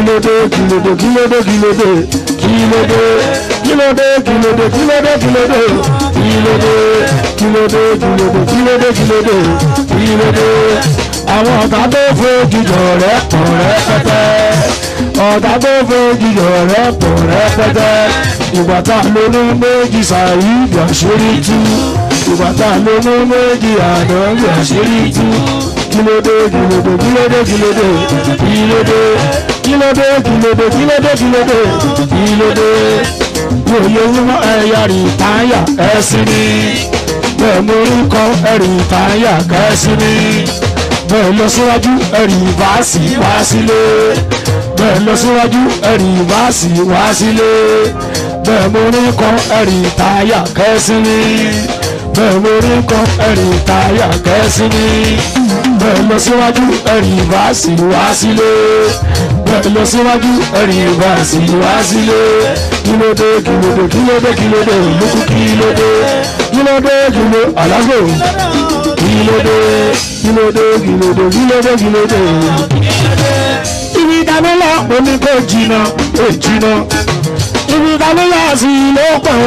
kílódé kílódé kílódé kílódé kílódé kílódé kílódé kílódé kílódé kílódé kílódé kílódé kílódé kílódé kílódé àwọn ọ̀tá tó fojú jọ rẹ̀ pọ̀ rẹpẹtẹ ọ̀tá tó fojú jọ rẹ̀ pọ̀ rẹpẹtẹ ìgbà tá a lóní méjì ṣàyídì àṣírí tú ìgbà tá a lóní méjì àdánwò àṣírí tú kílódé kílódé kílódé kílódé kílódé kílódé kílódé kílódé kílódé kílódé wòye wúmọ ẹ̀yà rí táyà ẹ̀sìn ni bẹ́ẹ̀ mo rí kọ́ ẹ̀rí táyà kẹ́sìn ni bẹ́ẹ̀ lọ síwájú ẹ̀rí báàsì wá sílé bẹ́ẹ̀ lọ síwájú ẹ̀rí báàsì wá sílé bẹ́ẹ̀ mo rí kọ́ ẹ̀rí táyà kẹ́sìn ni bẹ́ẹ̀ mo rí kọ́ ẹ̀rí táyà kẹ́sìn ni bẹ́ẹ̀ lọ síwájú ẹ̀rí báàsì wá sílé bẹ́ẹ̀ lọ síwájú ẹ̀rí báàsì wá sílé kílódé kílódé kílódé kílódé lókù kílódé kílódé kílódé alágbó kílódé kílódé kílódé kílódé kílódé. ibi ìdámẹ́lá omi kò jìnnà kò jìnnà ibi ìdámẹ́lá sí ló pọ̀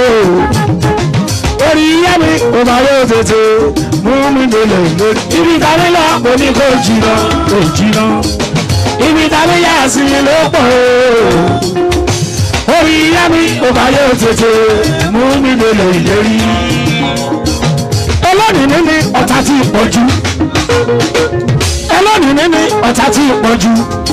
o orí yá mi ò bá yóò tètè mú mi délẹ̀ lórí ibi ìdámẹ́lá omi kò jìnnà kò jìnnà ibi ìdámẹ́lá sí ló pọ̀ o orí yá mi ò bá yóò tètè mú mi délẹ̀ ìlérí ẹlọ́nìí ní ọ̀tá tí ì pọ̀jù ẹlọ́nìí ní ọ̀tá tí ì pọ̀jù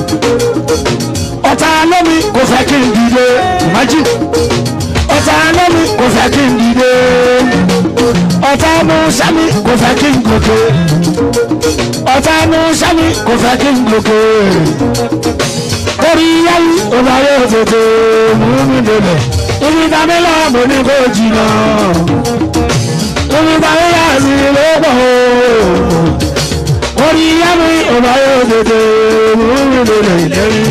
ọ̀tá lómi kò fẹ́ kí n dìde ìmájì ọ̀tá lómi kò fẹ́ kí n dìde ọ̀tá mú sẹ́mi kò fẹ́ kí n gòkè ọ̀tá mú sẹ́mi kò fẹ́ kí n gòkè orí yáyí ọba yóò tètè mú mi délẹ̀ ibi dámẹ́lá mo ní kó jìnnà omi bàbá yà sí lọ́pọ̀ orí yá mi ọba yóò tètè mú mi lòlẹ̀ ìlérí.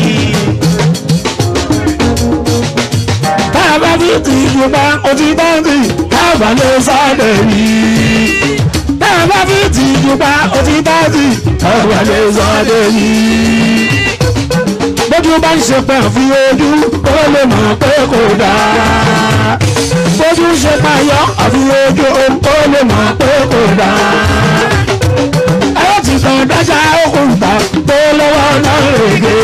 táàbà tí tì í ju bá ọtí báńkì táàbà ló sáré rí. táàbà tí tì í ju bá ọtí báńkì táàbà ló sáré rí. bójú bá ń ṣe pẹ́ fi ojú kó lè mọ̀ pé kò dáa bójú ṣe payọ́ àfi ojú ohun tó lè mọ̀ pé kò dáa. ẹ ti tàn dájà òkúta tó lọ́wọ́ náà rèé.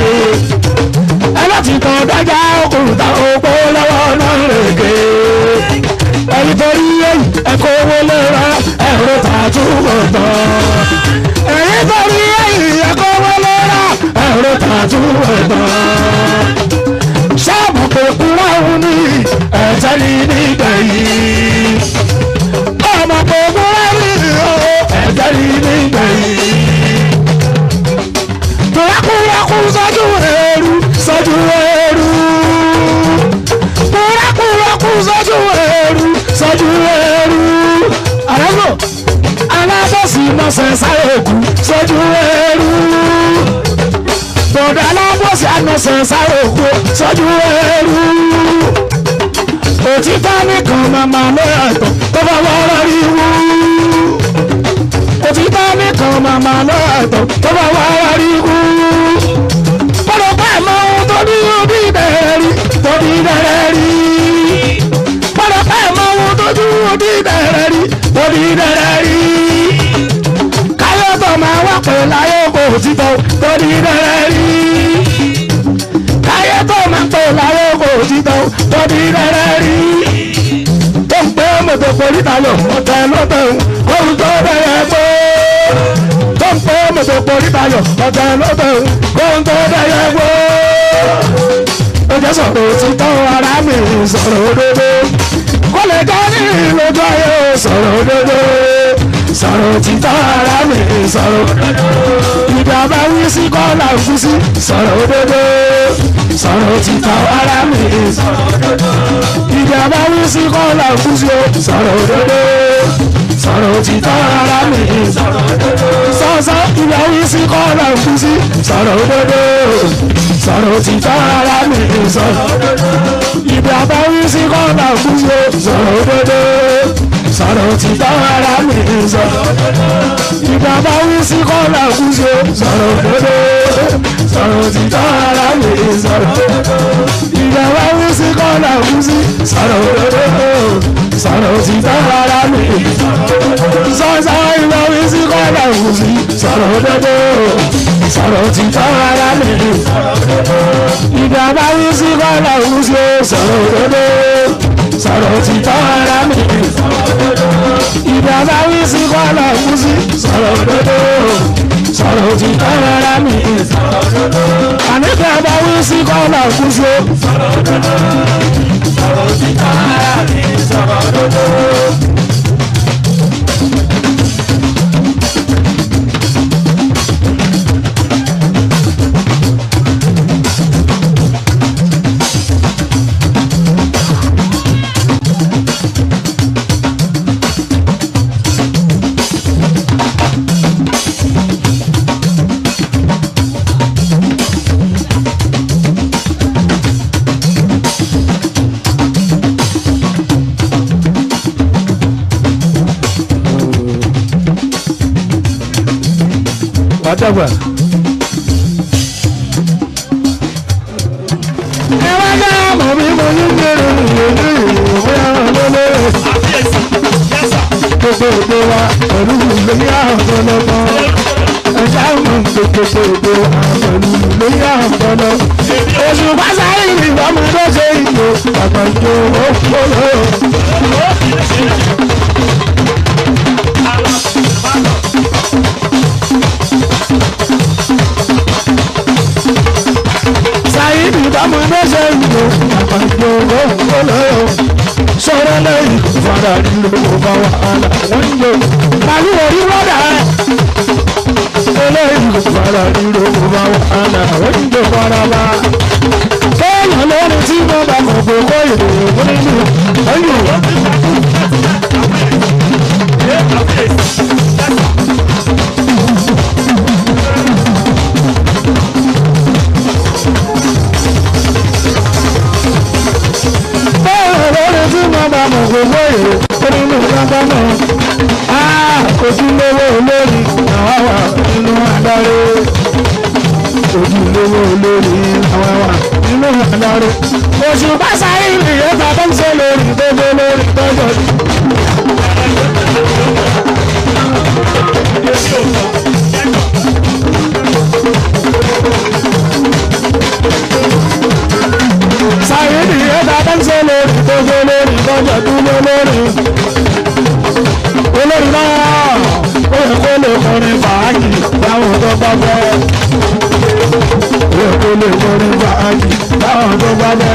ẹ ti tàn dájà òkúta òpó lọ́wọ́ náà rèé. ẹni torí èyí ẹ̀kọ́ owó lè ra ẹ̀rọ tààtúbọ̀ tán. ẹni torí èyí ẹ̀kọ́ owó lè ra ẹ̀rọ tààtúbọ̀ tán. ṣáàbù kò kúrò òun ní ẹ̀jẹ̀ ní nígbẹ̀yìn. ọmọ gbogbo ẹ̀rí o ẹ̀jẹ̀ ní nígbẹ̀yìn. kúrákúrákú sọ́jú ẹ̀rú sọ́jú ẹ̀rú. kúrákúrákú sọ́jú ẹ̀rú sọ́jú ẹ̀rú. àrẹ́gbò alábọ̀sí mọ̀sẹ̀ sáré òkú sọ́jú ẹ̀rú. bọ̀dọ̀ alábọ̀sí ànọ̀sẹ̀ sáré òkú sọ́jú ẹ̀rú òtítọ́ nìkan màmá ló yàtọ̀ tó bá wà lórí wú. òtítọ́ nìkan màmá ló yàtọ̀ tó bá wà lórí wú. kọ́dọ̀ pẹ́ mọ ohun tó ní orí ìbẹ̀rẹ̀ rí tó ní ìbẹ̀rẹ̀ rí. kọ́dọ̀ pẹ́ mọ ohun tó ní orí ìbẹ̀rẹ̀ rí tó ní ìbẹ̀rẹ̀ rí. káyọ̀ tó máa wá pè láyé kò títọ́ tó ní ìbẹ̀rẹ̀ rí káyé tó máa pè láyé kò títọ́ tó ní ìbẹ̀rẹ̀ rí tó ń pé mọ̀tò pòlítà lọ ọ̀tẹ̀ lọ́tẹ̀ ohun tó bẹ̀rẹ̀ gbó. tó ń pé mọ̀tò pòlítà lọ ọ̀tẹ̀ lọ́tẹ̀ ohun tó bẹ̀rẹ̀ gbó. ó jẹ́ sọ̀rọ̀ òtítọ́ ara mi sọ̀rọ̀ òdodo. kó lè dá ní lójú ayé sọ̀rọ̀ òdodo. sọ̀rọ̀ òtítọ́ ara mi sọ̀rọ̀ òdodo. ìgbà bá wí sí kọ́lá òkú sí sọ̀rọ̀ òdodo. sọ̀rọ̀ òtítọ́ ara mi sọ̀rọ̀ òdodo ìjà bá wí sí kọ́lá fún sí o sọ̀rọ̀ òdodo sọ̀rọ̀ òtítọ́ ara mi sọ̀rọ̀ òdodo sọ́sọ́ ìjà wí sí kọ́lá fún sí sọ̀rọ̀ òdodo sọ̀rọ̀ òtítọ́ ara mi sọ̀rọ̀ òdodo ìjà bá wí sí kọ́lá fún sí o sọ̀rọ̀ òdodo sọ̀rọ̀ òtítọ́ ara mi sọ̀rọ̀ òdodo ìjà bá wí sí kọ́lá fún sí o sọ̀rọ̀ òdodo sọ̀rọ̀ òtítọ́ ara mi sọ̀rọ̀ ìjọba wí sí kọ́lá wí sí sọ̀rọ̀ òdodo sọ̀rọ̀ òtítọ́ ara mi sọ̀sọ̀ ìjọba wí sí kọ́lá wí sí sọ̀rọ̀ òdodo sọ̀rọ̀ òtítọ́ ara mi ìjọba wí sí kọ́lá wí sí sọ̀rọ̀ òdodo sọ̀rọ̀ òtítọ́ ara mi ìjọba wí sí kọ́lá wí sí sọ̀rọ̀ òdodo sọ̀rọ̀ òtítọ́ ara mi àníkẹ́ bá wí sí kọ́lá wí sí wàdàgbà. ẹ wá dá mọ̀ bí mo ní gbèrò ìròyìn ìròyìn àwọn lọ́lọ́ gbogbo èdè wa pẹ̀lú lórí àpọ̀lọpọ̀ ẹ̀dá mọ̀ gbogbo èdè wa pẹ̀lú lórí àpọ̀lọ. oṣù pásárì ni ìbámu tó ṣe ìlò àgbàjọ òpólò. sáyidì ìbámu tó ṣe ìlò àgbàjọ òpólò. sọ̀rọ̀ lẹ́yìn fara nílò bá wàhálà wọ́n ń lò. màlúù orí wọ́dà eléyìí fara nílò bá wàhálà wọ́n ń lò fara bá. kéèyàn lórí tí mo bá mọ̀ pé kó ìròyìn fún nínú ẹ̀yìn. bẹ́ẹ̀ lórí tí mo bá mọ̀ pé kó ìròyìn fún nínú lágbámọ̀. ojúlówó olórí àwa wà nínú adarí. ojúlówó olórí àwa wà nínú adarí. oṣù bá sáré ìrìn bàbá ń ṣe lórí gbogbo lórí tọ́jọ́. sáré ìrìn bàbá ń ṣe lórí gbogbo lórí tọ́jọ́ dúró lórí olórí náà ó yẹ kó lè kọrin fàájì láwọn tó bá fẹ́. ó yẹ kó lè kọrin fàájì láwọn tó bá fẹ́.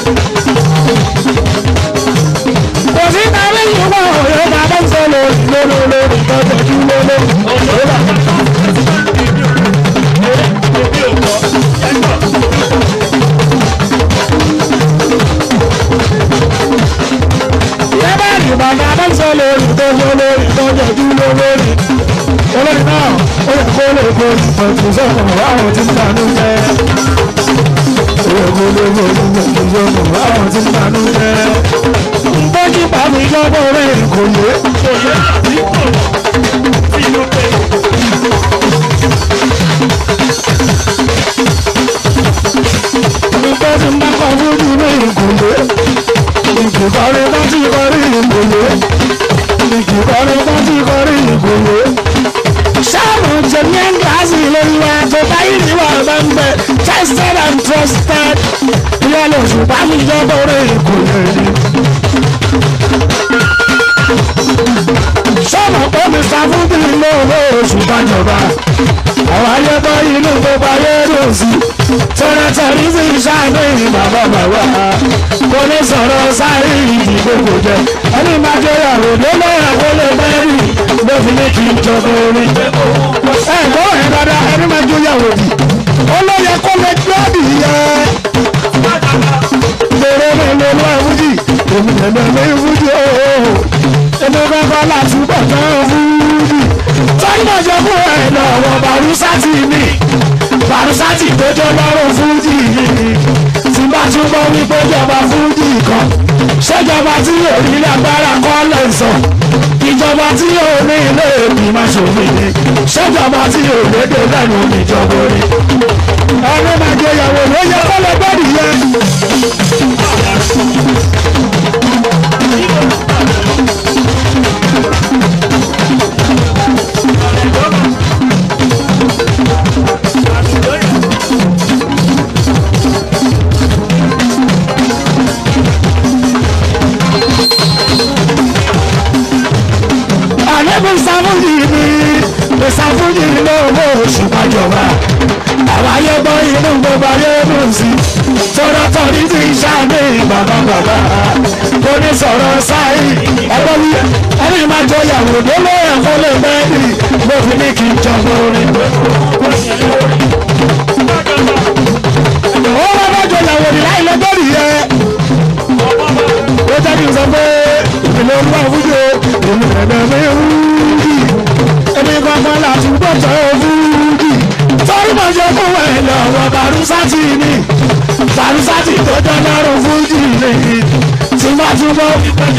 kò sí tàbí ìwọ òye bàbá ń sọ lórí lórí lórí tọ́jú kí lórí. ìyá bá rí bàbá bá ń sọ lórí tọ́jú lórí tọ́jú kí lórí. olórí náà ó yẹ kó lè kọrin pẹ̀lú sọ̀rọ̀ àwọn tí ń tanú jẹ́. ó yẹ kó lè kọrin pẹ̀lú sọ̀rọ̀ àwọn tí ń tanú jẹ́. Bọ́jú pàmì lọ́wọ́ rẹ̀ kò yé. Ìtọ́jú máa kọ́ fújú ní ìkùnlé. Ìkìkọ́rí bá ti kọrí ìkùnlé. Ìkìkọ́rí bá ti kọrí ìkùnlé. Sáàmù jẹ̀mí ẹ̀ ń gíláàsì lórí wa tó báyìí ní wà bá ń bẹ tested and trusted. Ìyá lè ṣùgbọ́n mi lọ́wọ́ rẹ̀ ìkùnlé ni. sọ́nà pé mr fúnbí ló owó oṣù bàjọba àwọn ayébọ́ inú gbogbo ayé ló sí tẹ́lẹ̀tẹ́lẹ̀ sí ìṣàánú ìrìn bàbá bàbá kò ní sọ̀rọ̀ sáré ìdìbò kò jẹ ẹni máa jẹ ìyàwó lọ́lọ́ ìyàwó lè bẹ́ẹ̀rì ló fi ní kí n jọba orin ẹ gbọ́ ẹ̀ dáadáa ẹni máa jẹ ìyàwó dì ó ló yẹ kó lè gbọ́dì yẹ lèrè mi lè lọ ìwújì èmi lè lọ ìwújì ooo èmi kọ́kọ́ láti bọ̀ tán fúdì. tọ́jú ṣe fún ẹ lọ́wọ́ barusati mi barusati gbẹjọ lọ́rùn fúdì yìí tí bá túbọ̀ wípé jọba fúdì kan ṣèjọba tí yóò ní lágbára kọ́ lẹ́sọ̀ ìjọba tí yóò ní ilé ìgbìmọ̀ ṣòfin ni ṣèjọba tí yóò lédè lẹ́nu ìjọba orí. ọ̀nà máa jẹ ìyàwó ló yẹ kó lọ gbọ́dì yẹ. àlébù sáfúnjì ni ìsáfúnjì lówó oṣù pàjọba àwọn ayé gbọ́ inú gbogbo ayé mú sí tọ́rọ tọ́rí ti ṣáàmì bàbá bàbá kò ní sọ̀rọ̀ sáì ẹgbẹ́ wí ẹni máa jọ ìyàwó délé ẹ̀kọ́ lè bẹ́ẹ̀ni mo fi ní kí n jọba orin. ó wá bá jọ ìyàwó ní láì lọ́gọ́rì yẹ ó jẹ́ kí n sọ pé ìpínlẹ̀ olúwa fújò èmi ẹ̀dẹ̀ mi wúdì èmi kankan láti gbọ́tọ̀ fúdì torí mo ṣe fún ẹ lọ́wọ́ barusati ni barusati tó dánáró fújì ni tí wọ́n tún bọ́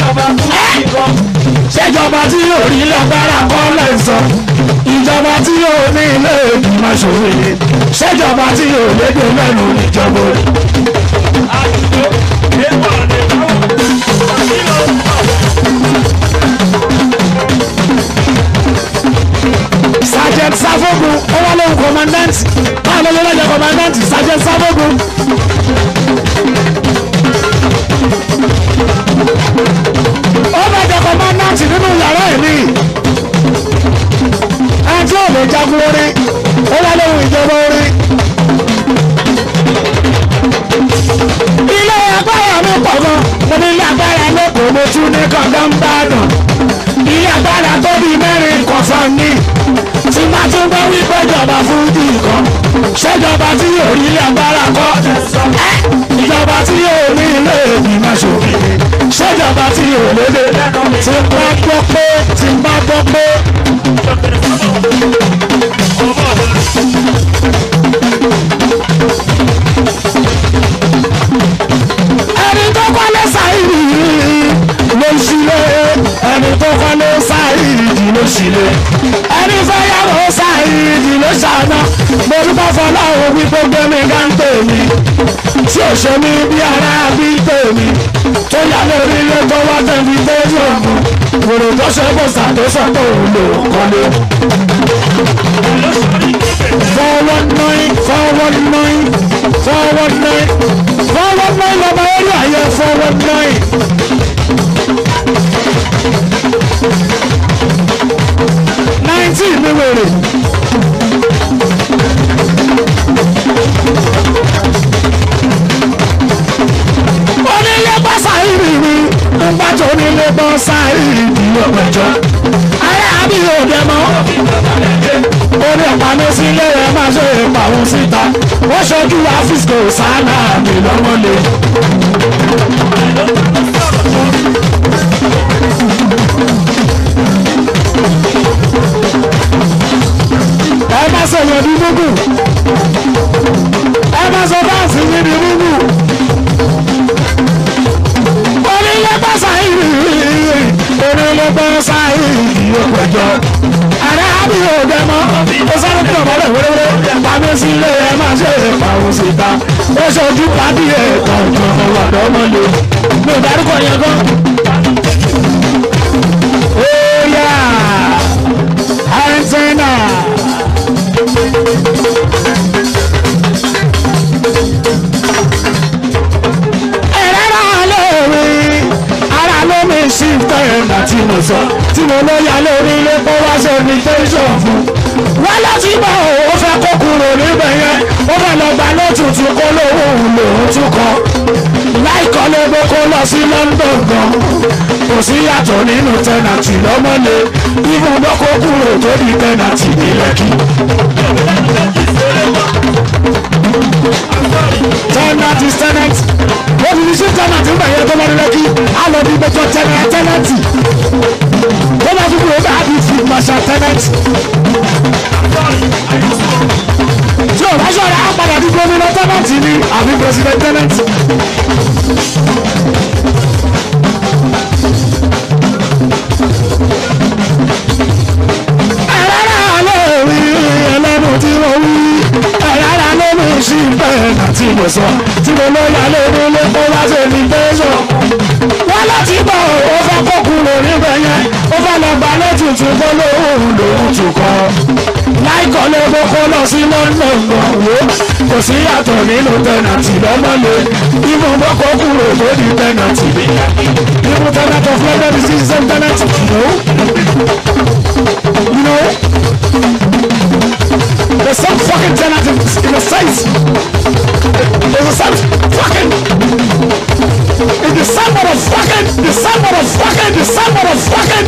ṣèjọba tí yóò rí lágbára kọ́ lẹ́sọ̀ ìjọba tí yóò ní ilé ìgbìmọ̀ ṣòwò ṣèjọba tí yóò lédè mẹ́nu níjọba rẹ̀. sergeant safogun ó wá lóhun commandant báwo ló lọ́jọ́ commandant sergeant safogun. ó bá jẹ commandant nínú yàrá ẹ̀ ní ẹni tí ò lè jagun orin ó wá lóhun ìjọba orin. ilé agbára mi pọ̀ gan mo ní ilé agbára lẹ́kọ̀ọ́ mo tún ní kankan bá dùn ilé agbára tó bí mẹ́rin kọ̀ọ̀kan ní tí má tún bá wí péjọba fún di nǹkan ṣèjọba tí yóò rí ilé agbára kọ́ ìjọba tí yóò ní ilé ìgbìmọ̀ ṣòfin ṣèjọba tí yóò lédè tí bá gbọ́ pé tí bá gbọ́ pé. ẹni tó kọ́lé sáìrì ló ń ṣílé ẹni tó kọ́lé sáìrì ló ṣílé ẹni fẹ́ yàwó sáìrì ló ṣàná mo dúpẹ́ fọláhùn wípé gbẹ́mí gáńtè mi tí ò ṣe mí bí ara bí tèmi tó yà lórí ilé tó wá tẹ̀mí tó yọ̀ mú wòrò tó ṣe bó ṣàtúnṣe tó lò kọ́lé. forward nine forward nine forward nine forward nine lọ́mọ eré àyẹ forward nine. nineteen mi wèrè. onílé bá sáyìrì mi nígbà tó onílé bá sáyìrì mi ọ̀pẹ̀jọ́. ayé àbí òde mọ́. orí ọ̀pá mi sílé ẹ̀ máa ṣe ìpàwọn síta. wọ́n ṣojú àfíìsì sáánà mi lọ́wọ́ lé. ẹ má sọ yẹn bí gbogbo ẹ má sọ báàsì yẹn bí gbogbo onílé pàṣẹ ìrìn onílé pàṣẹ ìrìn yóò péjọ ààrẹ àbí òde mọ ó sáré tó ọmọdé wéréwéré pàmí sílé ẹ má ṣe pàwọn síta ó ṣojú pàdé ẹ kọ̀ọ̀kan ọ̀dọ́ ọmọlé mi ò dárúkọ yẹn gan. ó yà antenna. ẹ̀rẹ́rà lórí ara ló mi sí tẹ̀yẹ̀nà tí mo sọ tí mo ló ya lórí ilé kó wá ṣe ní tẹ́sán fún. wọ́n láti bá òun fẹ́ kó kúrò níbẹ̀ yẹn ó fẹ́ lọ gbà lótùtù kó lówó òun lòún tún kọ́. láìkọ́ ló gbé kó lọ sí London gan kò sí yàtọ̀ nínú tẹ́nàtì lọ́mọ́lé ibùdó kó kúrò tó di tẹ́nàtì ní Lẹ́kì. tenant is tenant wọ́n fi ṣe tenant ń bẹ̀yẹ tó lọ́dún lẹ́kí á lọ bí gbẹ́jọ́ tenant tenant wọ́n bá fún mi ó bá bí fi marshal tenant. tí o bá ṣọ̀rọ̀ á padà di gómìnà tenant ni àbí president tenant. ẹ̀rọ ló rí ẹlẹ́nu tí mo wí ẹ̀rọ ló mú sí sọ tí mo lọ yà lórí ilé kó wá sí ní tẹ́sán. wọ́n láti bọ̀ ó fẹ́ kó kúrò níbẹ̀ yẹn ó fẹ́ lọ gba lẹ́tùtù kó lóhùn lòún tù kọ́. láìkọ́ ló kó kó lọ sí london gan wo kò sí yàtọ̀ nínú tẹ̀nàtì lọ́mọ́lé ìmọ̀ bọ́ kó kúrò tó di tẹ̀nàtì. ìmọ̀ tẹ̀nàtì of london is the same tẹ̀nàtì. you know there's some fucking tenant in, in the States. There's a some fucking. In the same motherfucking. The same motherfucking. The same motherfucking.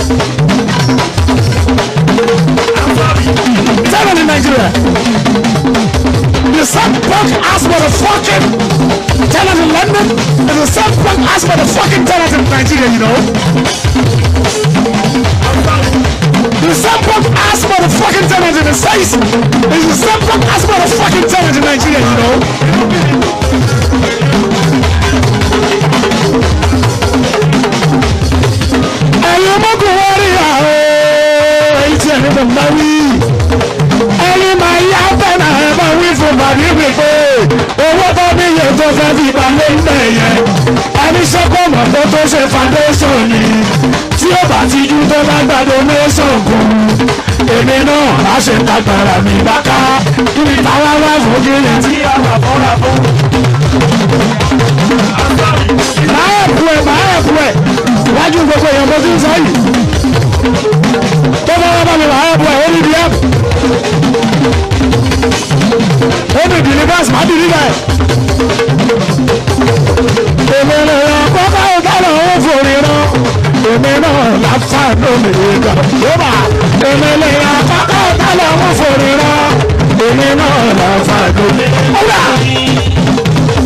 Tenant in Nigeria. The same punk ass motherfucking tenant in London. There's the same punk ass motherfucking tenant in Nigeria, you know. The same punk ass motherfucking tenant in the States. There's the same punk ass motherfucking tenant in Nigeria, you know. ẹ̀yin ọmọkùnrin wọ́n rí àwọn èyí tí ẹni tó ń bá wí. ẹ̀yin máa yá bẹ́ẹ̀ ẹ̀ bá wí fún bàbí mi pé owó tó ní iye tó fẹ́ fi balẹ̀ ń bẹ̀ yẹn. ẹni sọ́kọ̀ mọ̀ tó tó ṣe foundation ni tí ó bá ti ju tó bá gba donation kún. èmi náà á ṣe tagbára mi bá ká kí ni táwa wá fún kí ni tí a wà fọ́ra fún. máa ẹ̀kú ẹ̀ máa ẹ̀kú ẹ̀ wájú gbogbo èèyàn bó ti ń sọ yìí tó bá wá bá mi máa ẹ̀kú ẹ̀ ó ní bí ẹ̀kú ó ní bìlíbàs má bìlíbà ẹ̀. èmi lè ràn kọ́kọ́ ìdáná ó forí rán èmi náà láfa lómi ìgbà yóò èmi lè ràn kọ́kọ́ ìdáná ó forí rán èmi náà láfa lómi ìgbà.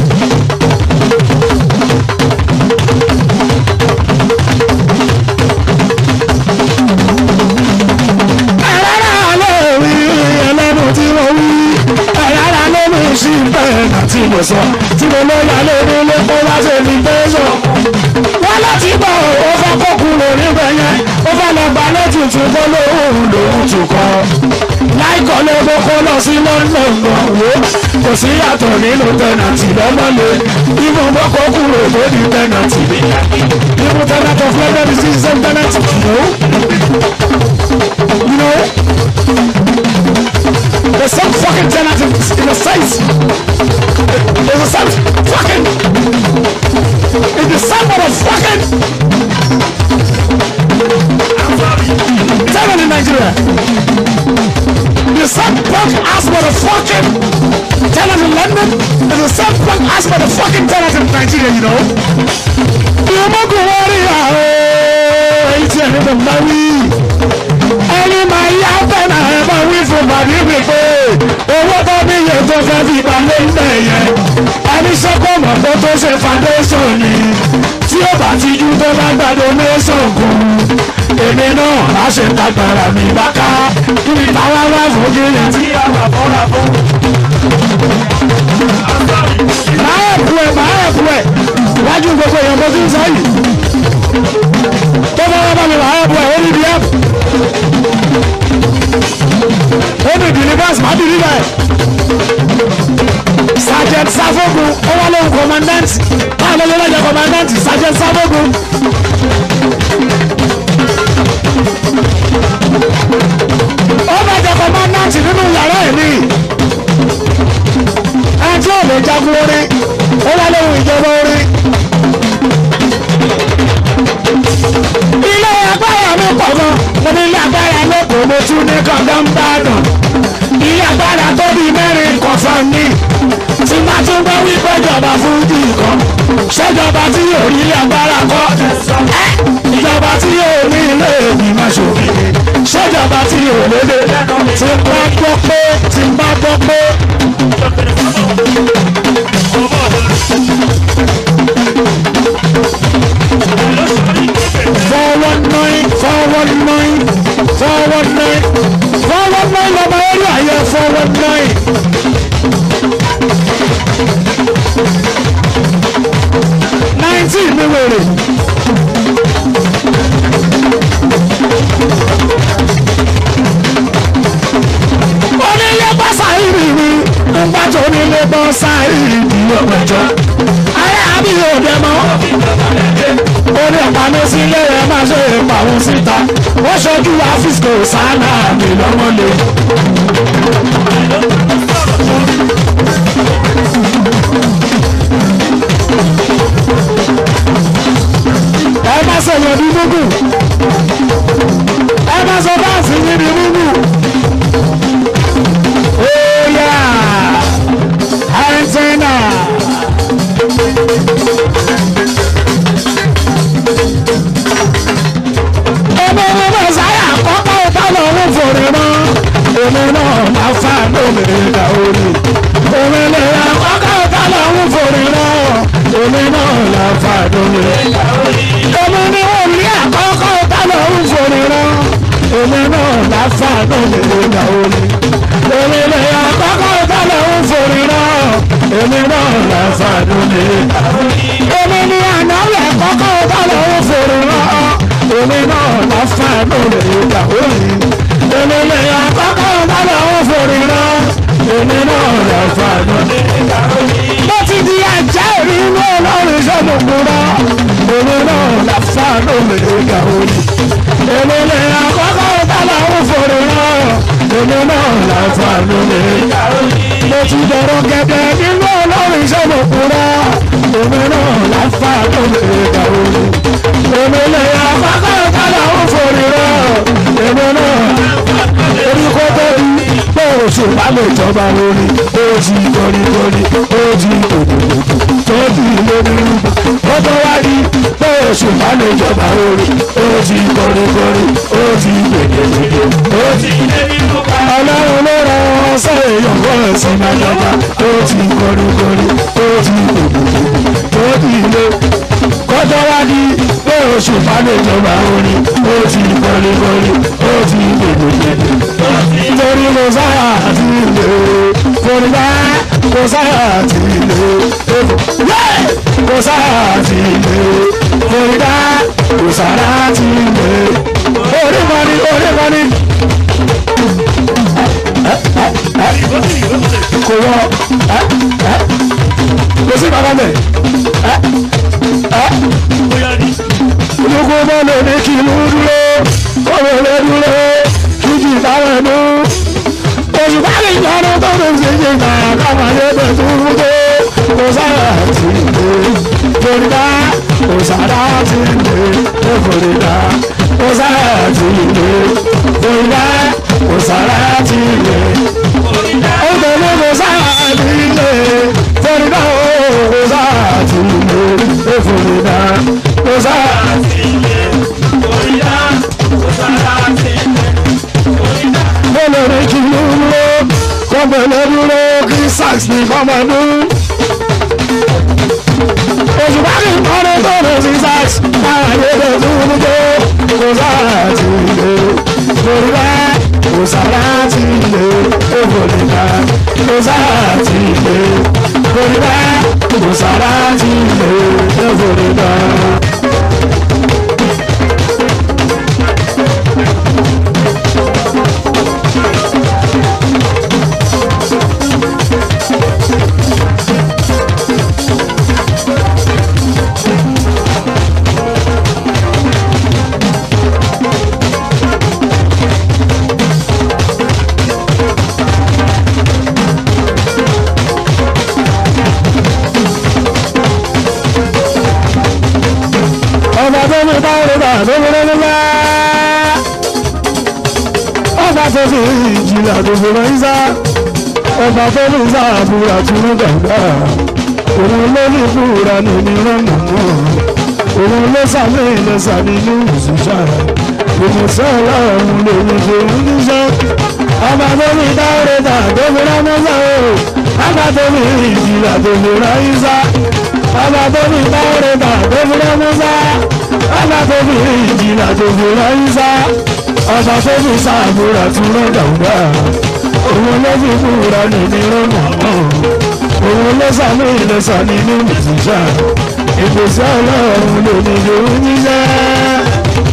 ẹ̀rọ ló wí ẹlẹ́nu tí mo wí ẹ̀rọ ló mú sí bẹ́ẹ̀ náà tí mo sọ tí mo lọ yà lórí ilé kó wá sí ní tẹ́sán. wọ́n láti bọ̀ ó fẹ́ kó kúrò níbẹ̀ yẹn ó fẹ́ lọ gba lẹ́tùtù kó lóhùn lòún tù kọ́. láìkọ́ ló kó kó lọ sí london gan wo kò sí yàtọ̀ nínú tẹ̀nàtì lọ́mọ́lé ìmọ̀ bọ́ kó kúrò tó di tẹ̀nàtì. ìmọ̀ tẹ̀nàtì of london is the same tẹ̀nàtì. You know? There's some fucking tenant in, in the States. There's a some fucking. In the same motherfucking. Tenant in Nigeria. The same punk ass motherfucking tenant in London. There's a same punk ass motherfucking tenant in Nigeria, you know? You mo go worry, oh, it's a little money ẹni máa yá bẹ́ẹ̀ ẹ bá wí fún bàbí mi pé owó tó ní iye tó fẹ́ fi balẹ̀ ń bẹ̀ yẹn ẹni sọ́kọ̀ mọ̀ tó tó ṣe foundation ni tí ó bá ti ju tó bá gba donation kún èmi náà á ṣe tagbára mi bá ká kí ni táwa wá fún kí ni tí a wà fọ́ra fún. máa ẹ̀kú ẹ̀ máa ẹ̀kú ẹ̀ wájú gbogbo èèyàn bó ti ń sọ yìí tó bá wá bá mi máa ẹ̀kú ẹ̀ ó ní bí ẹ̀kú ó ní bìlíbàs má bìlíbà ẹ̀. sergeant safogun ó wá lóhùn commandant báwo ló lọ́jọ́ commandant sergeant safogun. ó bá jẹ commandant nínú yàrá ẹ̀ ní. ẹni tí ò lè jagun orin ó wá lóhùn ìjọba orin. ilé agbára mi pọ̀ gan mo ní ilé agbára lóko mo tún ní kankan bá dùn ilé agbára tó bí mẹ́rin kan fún mi tí má tún gbọ́ wípé ìjọba fún jì kan ṣèjọba tí yóò rí ilé agbára kọ́ ẹ́ bọ́ sáyé ìdí ọ̀pẹ̀jọ́ ayé àbí òde mọ́ orí ọ̀pánu sílé rẹ̀ máa ṣe ìpàwọn síta wọ́n ṣojú àfíìsì sáánà mi lọ́mọlé. ẹ má sọ̀rọ̀ ní gbogbo ẹ má sọ báàsì yín ní gbogbo. Oya antenna. Ọmọ ọmọ bá sáyà kọ́kọ́ ìtàlọ́ owó fòrè mọ́. Èmi náà máa fà lómìnira ìdá orí. Èmi náà kọ́kọ́ ìtàlọ́ owó fòrè mọ́. Èmi náà máa fà lómìnira ìdá orí. Èmi ni wọ́n rí àkọ́kọ́ ìtàlọ́ owó fòrè mọ́. Èmi náà máa fà lómìnira ìdá orí. Èmi náà kọ́kọ́ ìtàlọ́ owó fòrè mọ́. Èmi náà máa fà lómìnira ìdá orí. Èmi ni àná rẹ̀ kọ́kọ́ ìtàlọ́ owó fòrè mọ́ èmi náà la fà lórí ìyàwó mi. èmi lè àkọ́kọ́ lọ́dọ̀ ó forí rán. èmi náà la fà lórí ìyàwó mi. mo ti di ajá ìrí inú ọlọ́run sọ́dọ̀ kúrọ́. èmi náà la fà lórí ìyàwó mi. èmi lè àkọ́kọ́ lọ́dọ̀ ó forí rán. èmi náà la fà lórí ìyàwó mi. mo ti dọ̀rọ̀ gẹ́gẹ́ nínú ọlọ́run sọ́dọ̀ kúrọ́. èmi náà la fà lórí ìyàwó mi. èmi lè àkọ́kọ́ lọ́dọ̀ ó forí rán. èmi náà orí kó tó di pé oṣù bá lè jọba lórí ó ti kọríkọrí ó ti kòkòkò tó ti lórí rúbọ ó tó wá rí pé oṣù bá lè jọba lórí ó ti kọríkọrí ó ti gbèdégbèdé ó ti lébi rúbọ. ọlọ́run ló rọ ọsẹ èèyàn wọ́n ẹ̀sìn máa jọba ó ti kọríkọrí ó ti kòkòkò tó ti lé kọ́tọ́ wá di pé oṣù bá lè jọba lórí ó ti kọríkọrí ó ti gbèdégbèdé nítorí mo sáyà àti ilé forúbá mo sáyà àti ilé mo sáyà àti ilé forúbá mo sáyà àti ilé orí mọ́ni orí mọ́ni. kò wọ kò sí bàbá mẹ olùkọ́ bá lè ní kí inú dúró kó lè lè dúró kí jì táwọn ẹnu òṣùpá lè yọrọ tó lè ṣe ṣe gbà káwọn ayé bẹ̀ tó ń tó kò sára ti lè forida kò sára ti lè forida kò sára ti lè forida kò sára ti lè forida ó tẹ̀lé kò sára ti lè forida kò sára ti lè forida kò sára ti lè forida kò sára ti lè olórí kì í ló kọ́bẹ̀lẹ́ dúró kí sax ní kọ́mọdú. òṣùpá kì í kọ́ni tó lè sí sax máa yé lè dúró tó kò sára ti lè lórí bá kò sára ti lè òbòlì bá kò sára ti lè lórí bá kò sára ti lè òbòlì bá. ọba tó ní báyìí bá tó ní lọ́lá ọba tó fi ìjìnlẹ̀ tó fi rán ìsá ọba tó ní ìsá àbúrà tó ní gàgbà òun ló ní ìfúra ní ìrànà mọ́ òun ló sàmì ìlẹ̀sà nínú ìṣúṣà ìmọ̀sẹ́ ọlọ́run lè ní ṣe ń níṣẹ́ ọba tó ní báyìí bá tó fi rán mọ́sá o ọba tó ní ìjìnlẹ̀ tó fi rán ìsá ọba tó ní báwọ̀rẹ́ bá tó fi rẹ́ mọ́sá ọba tó fi ìjìnlá tó fi rẹ́ ìsá ọba tó fi sàbúrà tún rẹ́ dàgbà òun ló fi kúra nìní rọ́nà náà òun ló sàmì ìlẹ̀sà nínú ìsìnṣà ìpèsè ọlọ́run ló ní ìlú níṣẹ́.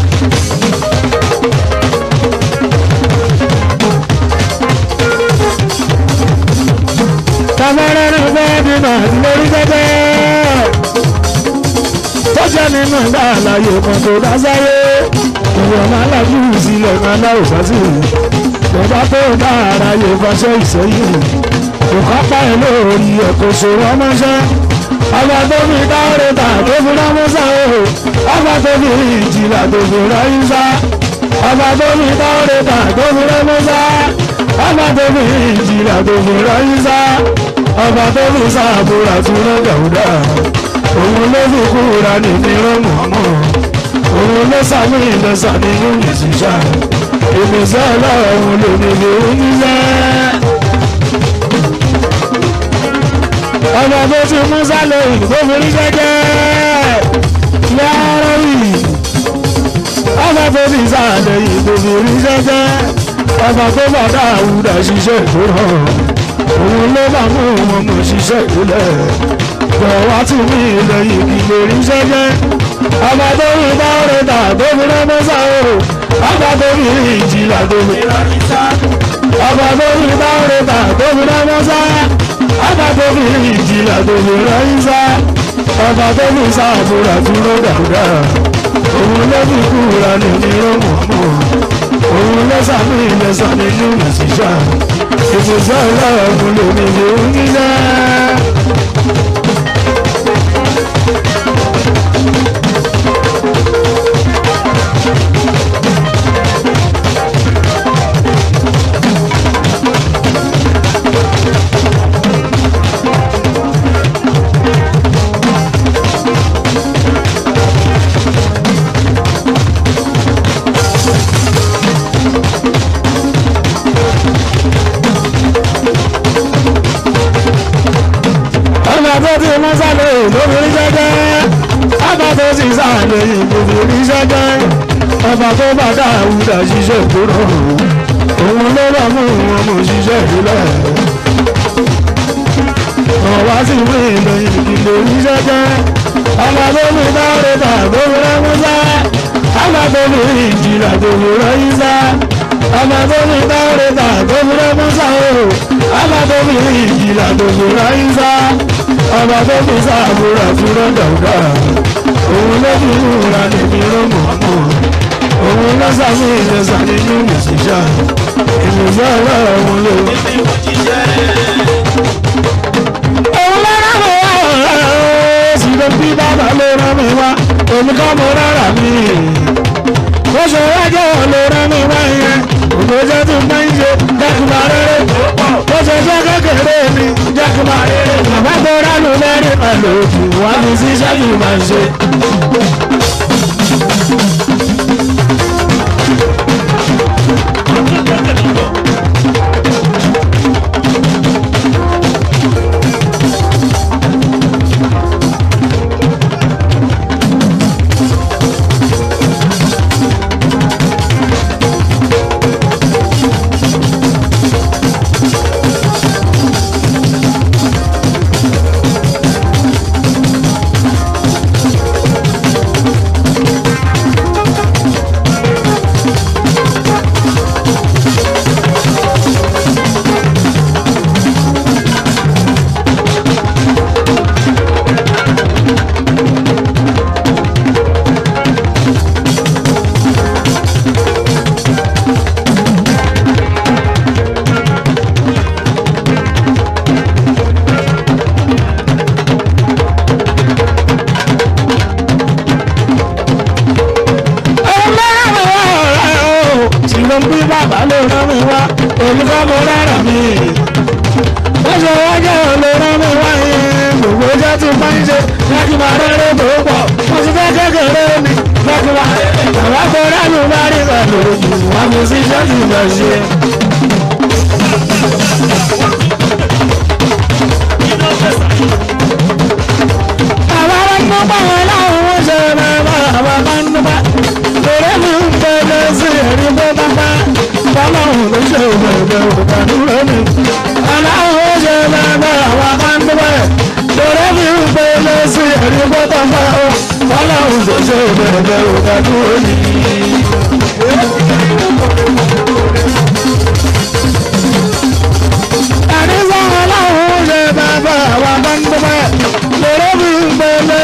afẹ́rẹ́ ní fẹ́ bímọ lórí gẹ́gẹ́ tó jẹ́ nínú ìgbà àlàyé kan tó dá sáyé ìwọ̀n máa lájú sílẹ̀ máa láwò sásì bàbá tó dá ara yẹ fàṣẹ ìsẹ́yìn òkápá ẹ̀ lórí ẹ̀kọ́ ṣòro ọmọṣẹ́ ọba tó fi dáwọ́rẹ́ ta tó fi rámọ́sá o ọba tó fi ìjìlá tó fi ráyíṣá ọba tó fi dáwọ́rẹ́ ta tó fi rámọ́sá ọba tó fi ìjìlá tó fi ráyíṣá ọba tó fi sáàbùrà tó rán gàúdà òun ló fi kúra ní nírọ̀ mọ́mọ́ òun ló sàmì ìlọsà nínú ìṣiṣà ìmísẹ́ ọlọ́run ló ní lè oníṣẹ́. ọmọ tó ti mú sálẹ̀ tó fi rí jẹ́jẹ́ lọ́rọ̀ yìí ọmọ tó ti sálẹ̀ yìí tó fi rí jẹ́jẹ́ ọmọ tó bá dá àwùdà ṣiṣẹ́ ìtura òun ló bá mú wọn mọ̀ ṣiṣẹ́ ìlẹ̀ bọ̀wá tì mí ilẹ̀ yìí kì í lè rí jẹ́jẹ́ ọmọ tó rí bá rẹ̀ tà tó fi rẹ́ mọ́sá o ọmọ tó rí ìjìlá tó fi rẹ́ ọmọ tó rí bá rẹ̀ tà tó fi rẹ́ mọ́sá ọba tó fi ìjìlá tó fi ráyíṣá ọba tó fi sáàbùrà tó ló dàgbà òun ló fi kúra ní nírọ̀mọ̀mọ́ òun ló sàmì ìlẹ̀sàn nínú ìṣiṣà ìfòsà ọlọ́run lèmi lè ń nílẹ̀. ọba tó ti mú sálẹ̀ lóbìnrin jẹ́jẹ́ ọba tó ti sálẹ̀ lóbìnrin jẹ́jẹ́ ọba tó bá dá àwùdà ṣiṣẹ́ tó rọrùn òun ló bá mú wọn mú ṣiṣẹ́ ìbílẹ̀ ọba sì mú ìlẹ̀yìn ìlórí jẹ́jẹ́ ọba tó fi dáre tà lóbìnrin músá ọba tó fi ìjìlá tó fi rẹ́yìn sá ọba tó fi dáre tà lóbìnrin músá o ọba tó fi ìjìlá tó fi rẹ́yìn sá ọba tó fi sáàbùrà fúnra dàúdà òun ló fi múra níbi rọmọmọ òun ló sàmì ìlẹsà nínú ìṣiṣà ìmùsọ ọlọ́run ló. òun ló rán mi wá ọ̀rẹ́ sì ló bí bàbá ló rán mi wá èmi kọ́ mo rárá mi. bó ṣe wá jẹ́ wọn ló rán mi wá yẹn ògbójẹ́ tó máa ń ṣe dákúmá rere bó ṣe jẹ́ kékeré mi dákúmá rere bàbá tó ránú mẹ́rin pẹ̀lú òkú wá mi sí ṣẹ́jú máa ń ṣe. ló ń bí bàbá ló rán mi wá èmi kọ́ mo rárá mi. wọ́n ṣe wájà ló rán mi wá yẹn gbogbo iṣẹ́ tí máa ń ṣe láti máa rẹ́rẹ́ tó pọ̀ wọ́n ti fẹ́ kékeré mi láti máa bàbá tó ránù bá rí pẹ̀lú wọ́n mi sí iṣẹ́ tí mo ṣe. Àwọn ọmọ pàwọn láwọn wọ́n ṣe bàbá àwọn ọmọ ń dúpẹ́. Lórí mi ń bẹ̀rẹ̀ sí ẹ̀rí bó bá bá. Bọ́láhùn ló ṣe bẹ̀rẹ̀ òkàdúró mi. Aláwọ̀ ó ṣe bẹ̀rẹ̀ àwọn ọmọ ń dúpẹ́. Lórí mi ń bẹ̀rẹ̀ sí ẹ̀rí bó bá bá. Bọ́láhùn ló ṣe bẹ̀rẹ̀ òkàdúró mi. Ẹ̀rí sọ̀rọ̀ láwọn ó ṣe bẹ̀rẹ̀.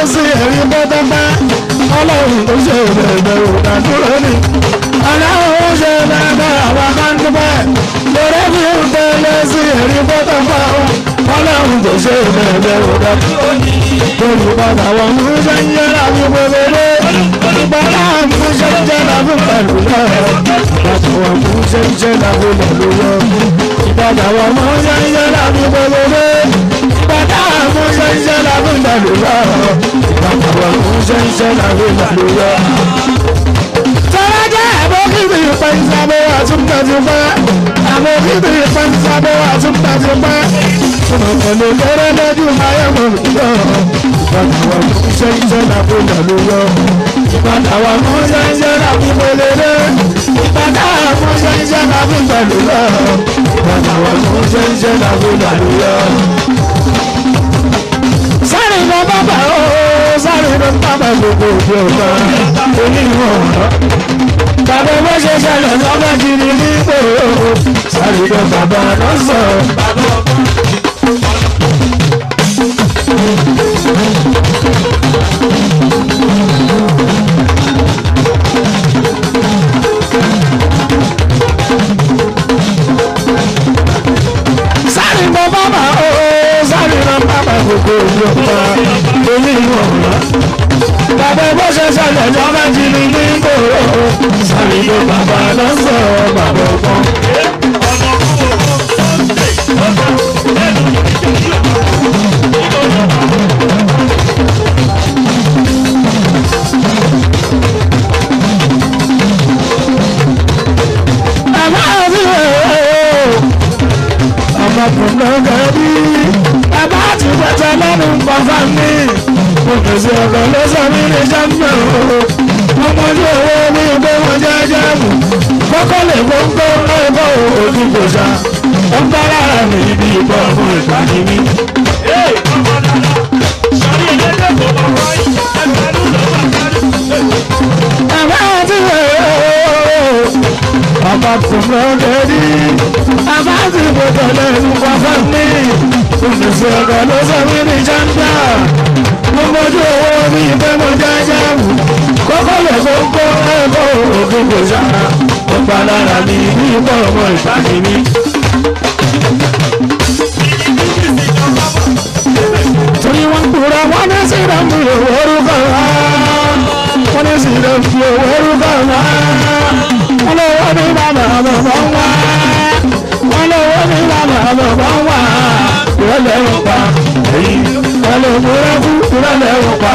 sí ẹ̀rí pẹ́pẹ́pẹ́ ọlọ́run tó ṣe bẹ̀rẹ̀ òdàdúró ni ọlọ́run ó ṣe bẹ̀rẹ̀ àwọn akáńtúpẹ́ lórí mi ń tẹ̀lé sí ẹ̀rí pẹ́pẹ́pẹ́ ọlọ́run tó ṣe bẹ̀rẹ̀ òdàdúró ni olùpadà wọn mú ṣe ń yẹra mi gbogbo ìgbàlá mú ṣe ń jẹ́ làbí pẹ̀lú náà ìgbàdà wọn mú ṣe ń jẹ́ làbí pẹ̀lú náà ìgbàdà wọn mú ṣe ń jẹ́ làbí gbogbo ìgbàdà mú ṣe ń jẹ́ làbí pẹ̀lú náà ìgbàdà wọn mú ṣe ń jẹ́ làbí pẹ̀lú náà. Tọ́lájà àbókìtì ìpẹ́nsàbọ̀ àtúntàtúpẹ́ àbókìtì ìpẹ́nsàbọ̀ àtúntàtúpẹ́ ọ̀pọ̀lọpọ̀ lọ́rọ́ lójú ayẹ́mọ̀ lọ. Ìbàdàn wa mú iṣẹ́ iṣẹ́ làbó lọ́lú yọ. Ìbàdàn wa mú iṣẹ́ iṣẹ́ làbó pélélé. Ìbàdàn wa mú iṣẹ́ iṣẹ́ làbó lọ́lú yọ. Ìbàdàn wa mú iṣẹ́ iṣẹ́ làbó lọ́lú yọ. Sáré lọ bàbá o, sáré lọ bàbá gbogbo òbí ọ̀gá oníwọ̀n ọ̀rọ̀. Bàbá bó ṣe ṣẹlẹ̀ lọ́gbà kiri nígbò sáré lọ bàbá lọ́sọ̀ọ́. sáré lọ bàbá o sáré lọ bàbá gbogbo ìjọba onímọ̀ ọ̀rọ̀ bàbá bó ṣe ṣẹlẹ̀ lọ́mọ jìnnì ní gbòòrò sáré lọ bàbá lọ́sọ̀ bàbá ọgbọ́n. bàbá mi ò ọmọkùnrin gẹ̀ẹ́bí bàbá ti pẹ̀tẹ́ lẹ́nu pọ̀fà mi mo pèsè ọ̀gá ló sọ mí ní jẹ́mbẹ̀ o ọmọdé owó mi gbé wọn jẹ́jẹ́ mù kọ́kọ́ lè gbóngbó ẹ̀kọ́ òòlù kò sá ó ń bá lára mi ibi ìbọn fún ìpàdé mi. bàbá ti wẹ̀ ọ́ ọmọkùnrin gẹ̀ẹ́bí bàbá ti pẹ̀tẹ́ lẹ́nu pọ̀fà mi mo pèsè ọ̀gá ló sọ mí ní jẹ́mbẹ̀ mo mójú owó mi pé mo jẹ́jẹ́ mù kọ́kọ́ lè gbóngbó ẹ̀kọ́ òòlù kò sá ó ń bá lára mi ibi ìbọn fún ìpàdé mi. torí wọn kúra wọn ní síra mi ò orúkọ wá wọn ní síra mi ò orúkọ wá wọn lọ wọ́n ní bàbá bàbá wá wọn lọ wọ́n ní bàbá bàbá wá ìrọ̀lẹ́ wọn pa wọn lọ kúra kú ìrọ̀lẹ́ wọn pa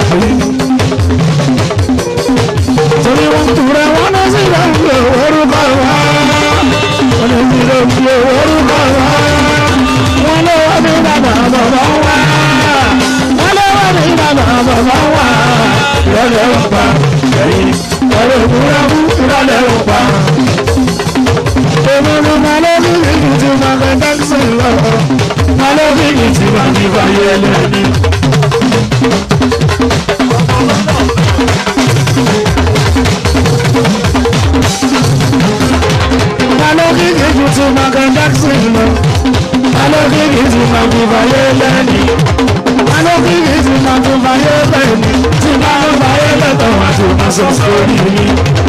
torí wọn kúra wọn ní síra mi ò orúkọ wá wọn ní síra mi ò orúkọ wá wọn lọ wọ́n ní bàbá bàbá wá wọn lọ wọ́n ní bàbá bàbá wá ìrọ̀lẹ́ wọn pa wọn lọ kúra kú ìrọ̀lẹ́ wọn pa. Èmi ni Màlẹ́bí kìí ti máa fẹ́ táksì lọ. Màlẹ́bí kìí ti máa fi fàyè ẹlẹ́ni. Màlẹ́bí kìí ti máa fẹ́ táksì lọ. Màlẹ́bí kìí ti máa fi fàyè ẹlẹ́ni. Màlẹ́bí kìí ti máa fi fàyè ẹlẹ́ni. Tí máa ń fàyè lẹ́tọ̀ wá tó máa sọ sórí mi.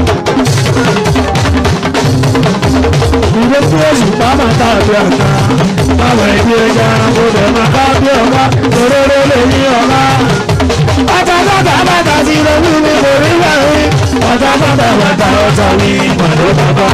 ìwé tí ó sì bá máa ta àbí àgbà báwo ẹbí ẹja mo bẹ̀ máa ká bí ọ̀gá òróró lè ní ọ̀gá. ọ̀tá bàtà bàtà sí lórí mi kò rí wẹ̀rí ọ̀tá bàtà bàtà ọ̀tá mi pàdé bàbá.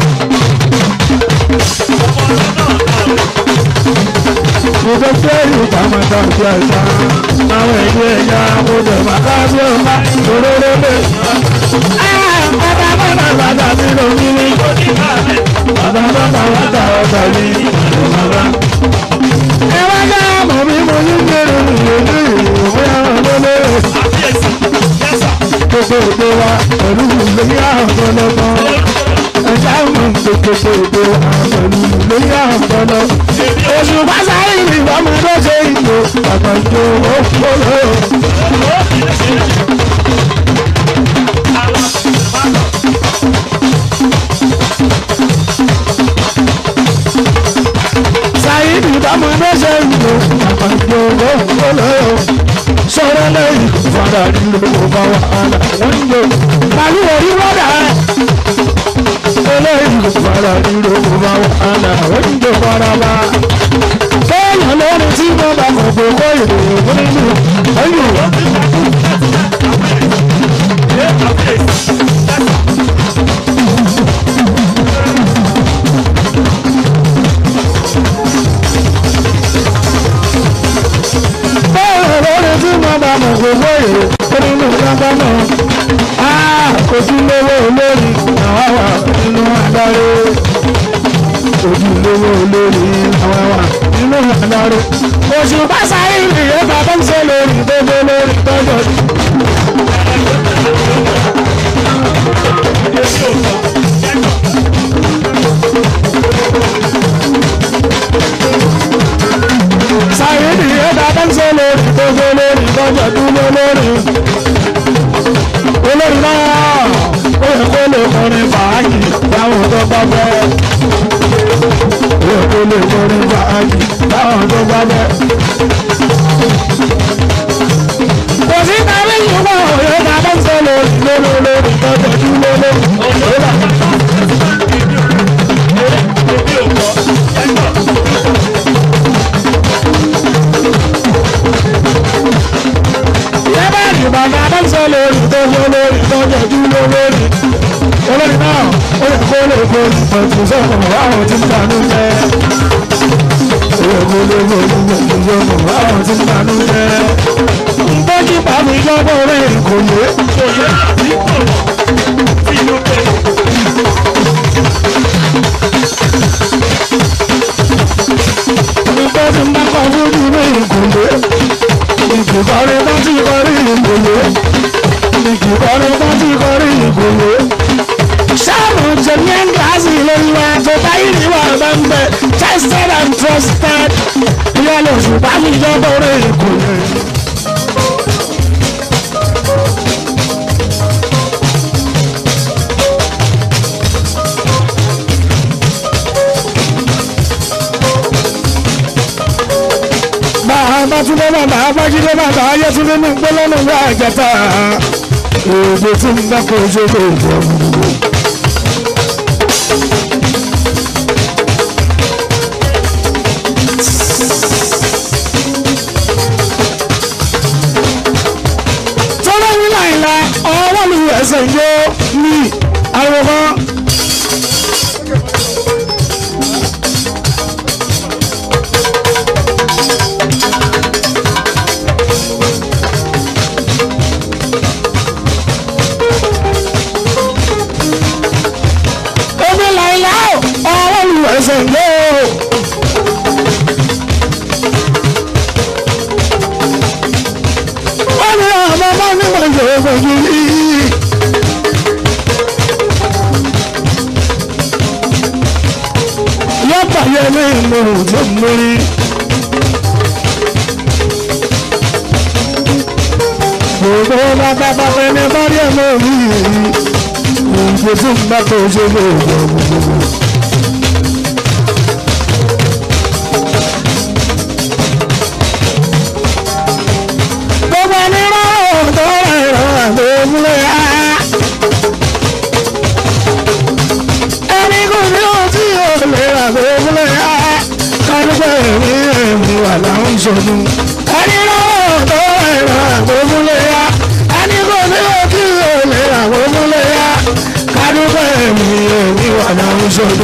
ìwé tí ó sì bá máa ta àbí àgbà báwo ẹbí ẹja mo bẹ̀ máa ká bí ọ̀gá òróró lè ní ọ̀gá. ọ̀tá bàtà bàtà sí lórí mi bàbá bàbá wà dá ọ̀dà mi bàbá. ẹ wá dá mọ̀ bí mo ní gbèrò ìlú ìwé ọ̀rọ̀ lélẹ̀. gbogbo èdè wa pẹ̀lú lórí àpọ̀lọpọ̀. ẹja mọ̀ gbogbo èdè wa pẹ̀lú lórí àpọ̀lọ. oṣù pàṣẹ ìlú ọmọ tó ṣe ìlú bàbá ìjọ òkúlò. sáyidì bámu ló ṣe ń lò bàbá ìjọ òkúlò. sọ̀rọ̀ lẹ́yìn fara nílò bá wàhálà wọ́n ń lò màlú orí wọ́dà eléyìí fara nílò bá wàhálà wọ́n ń lò faraba kéèyàn lórí tí wọ́n bá kọ̀ pé kó ìròyìn nínú ẹ̀yìn bẹ́ẹ̀ lórí tí wọ́n bá mọ̀ pé kó ìròyìn nínú lọ́gbọ́n náà ojúlówó olórí àwa wà nínú adarí ojúlówó olórí àwa wà nínú adarí oṣù básáyé ìrìnlẹ̀ bàbá ń ṣe lórí gbogbo lórí tọ́jọ́ sáyé ìrìnlẹ̀ bàbá ń ṣe lórí gbogbo lórí tọ́jọ́ dúró lórí olórí náà ó yẹ kó lè kọrin fàájì láwọn tó bá fẹ́. ó yẹ kó lè kọrin fàájì láwọn tó bá fẹ́. kò sí tàbí ìwọ òye bàbá ń sọ lórí lórí lórí tọ́jú lórí lórí. yẹ́bẹ̀rì bàbá bá ń sọ lórí tọ́jú lórí tọ́jú lórí. olórí náà ó yẹ kó lè kó pẹ̀tù sọ̀rọ̀ àwọn tí ń tanú jẹ́. ó yẹ kó lè kó pẹ̀tù sọ̀rọ̀ àwọn tí ń tanú jẹ́. ntọ́jú pàmì lọ́bọ̀ rẹ̀ kò yé. ntọ́jú mbà kọ́ fojú rẹ̀ kò yé ìkìkọrí bá ti kọrí ìgbòho ìkìkọrí bá ti kọrí ìgbòho. sáàmù jẹ̀míẹ́ gíláàsì lórí wa tó báyìí ní wà bẹ́ẹ̀ tested and trusted ìyá lè ṣùgbọ́n mi jẹ́ bọ́rẹ̀ ìgbòho. Babátúndé bàbá Abájídé bàbá Ayétúndé ní gbólónú ní àjẹta. Èdè tí ń bá kó ojú lè jẹ gbogbo. Tọ́lá ní láìla ọwọ́ mi ẹsẹ̀ yóò ní àwòrán. Omi láìla ọwọ́ mi ẹsẹ̀ yóò. Wọ́n ní ọmọ ọmọ nígbà yóò fojú rí. Yọ́pà yẹ ní ìmọ̀ tó mórí. Gbogbo bàbá bàbá ẹni bá rí ẹ̀mọ́ rí. Ìgbé tí ń bá tó ṣe lè jọ gbogbo. Gbogbo ẹni rọrùn tó rẹ̀ rọrùn tó múlẹ̀ á. ẹni kò ní ohun tí yóò lè rà tó múlẹ̀ á. kárúpẹ̀ ní ẹ̀mí wà láwọn sọnù. ẹni rọrùn tó rẹ̀ rọrùn tó múlẹ̀ á. ẹni kò ní ohun tí yóò lè rà tó múlẹ̀ á. kárúpẹ̀ ní ẹ̀mí wà láwọn sọnù.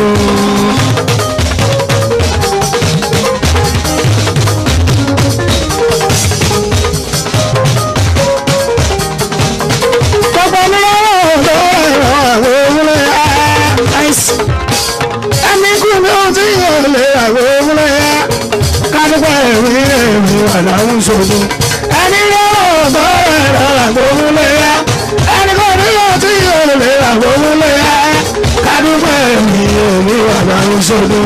gbogbo ní rọrùn tó rẹ̀ rọrùn tó múlẹ̀ á. Nice ẹni kú ní ohun tí yóò lè àwọ̀ múlẹ̀ yá kádùpọ̀ ẹ̀mí ẹ̀mí wà láwọn ṣòro ẹni yóò bọ́ ẹ̀rọ àgbọ̀ múlẹ̀ yá ẹni kú ní ohun tí yóò lè àwọ̀ múlẹ̀ yá kádùpọ̀ ẹ̀mí ẹ̀mí wà láwọn ṣòro.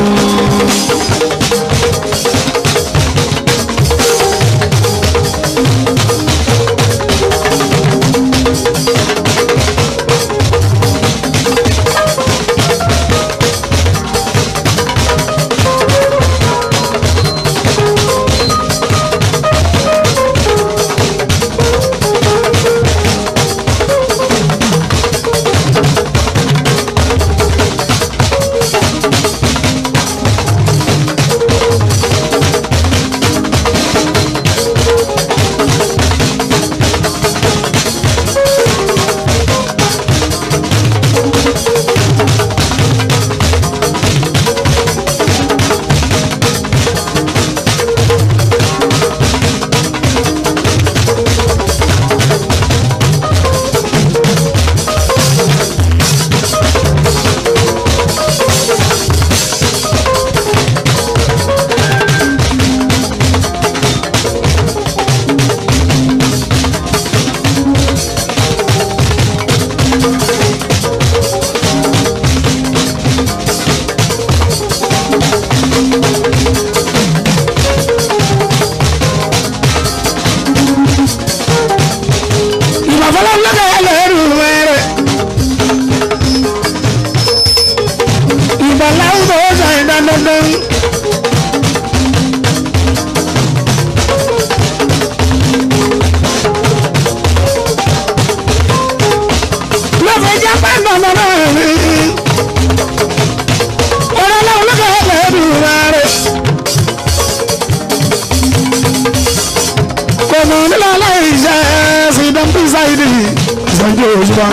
sáyidì ìsọjí òṣùpá.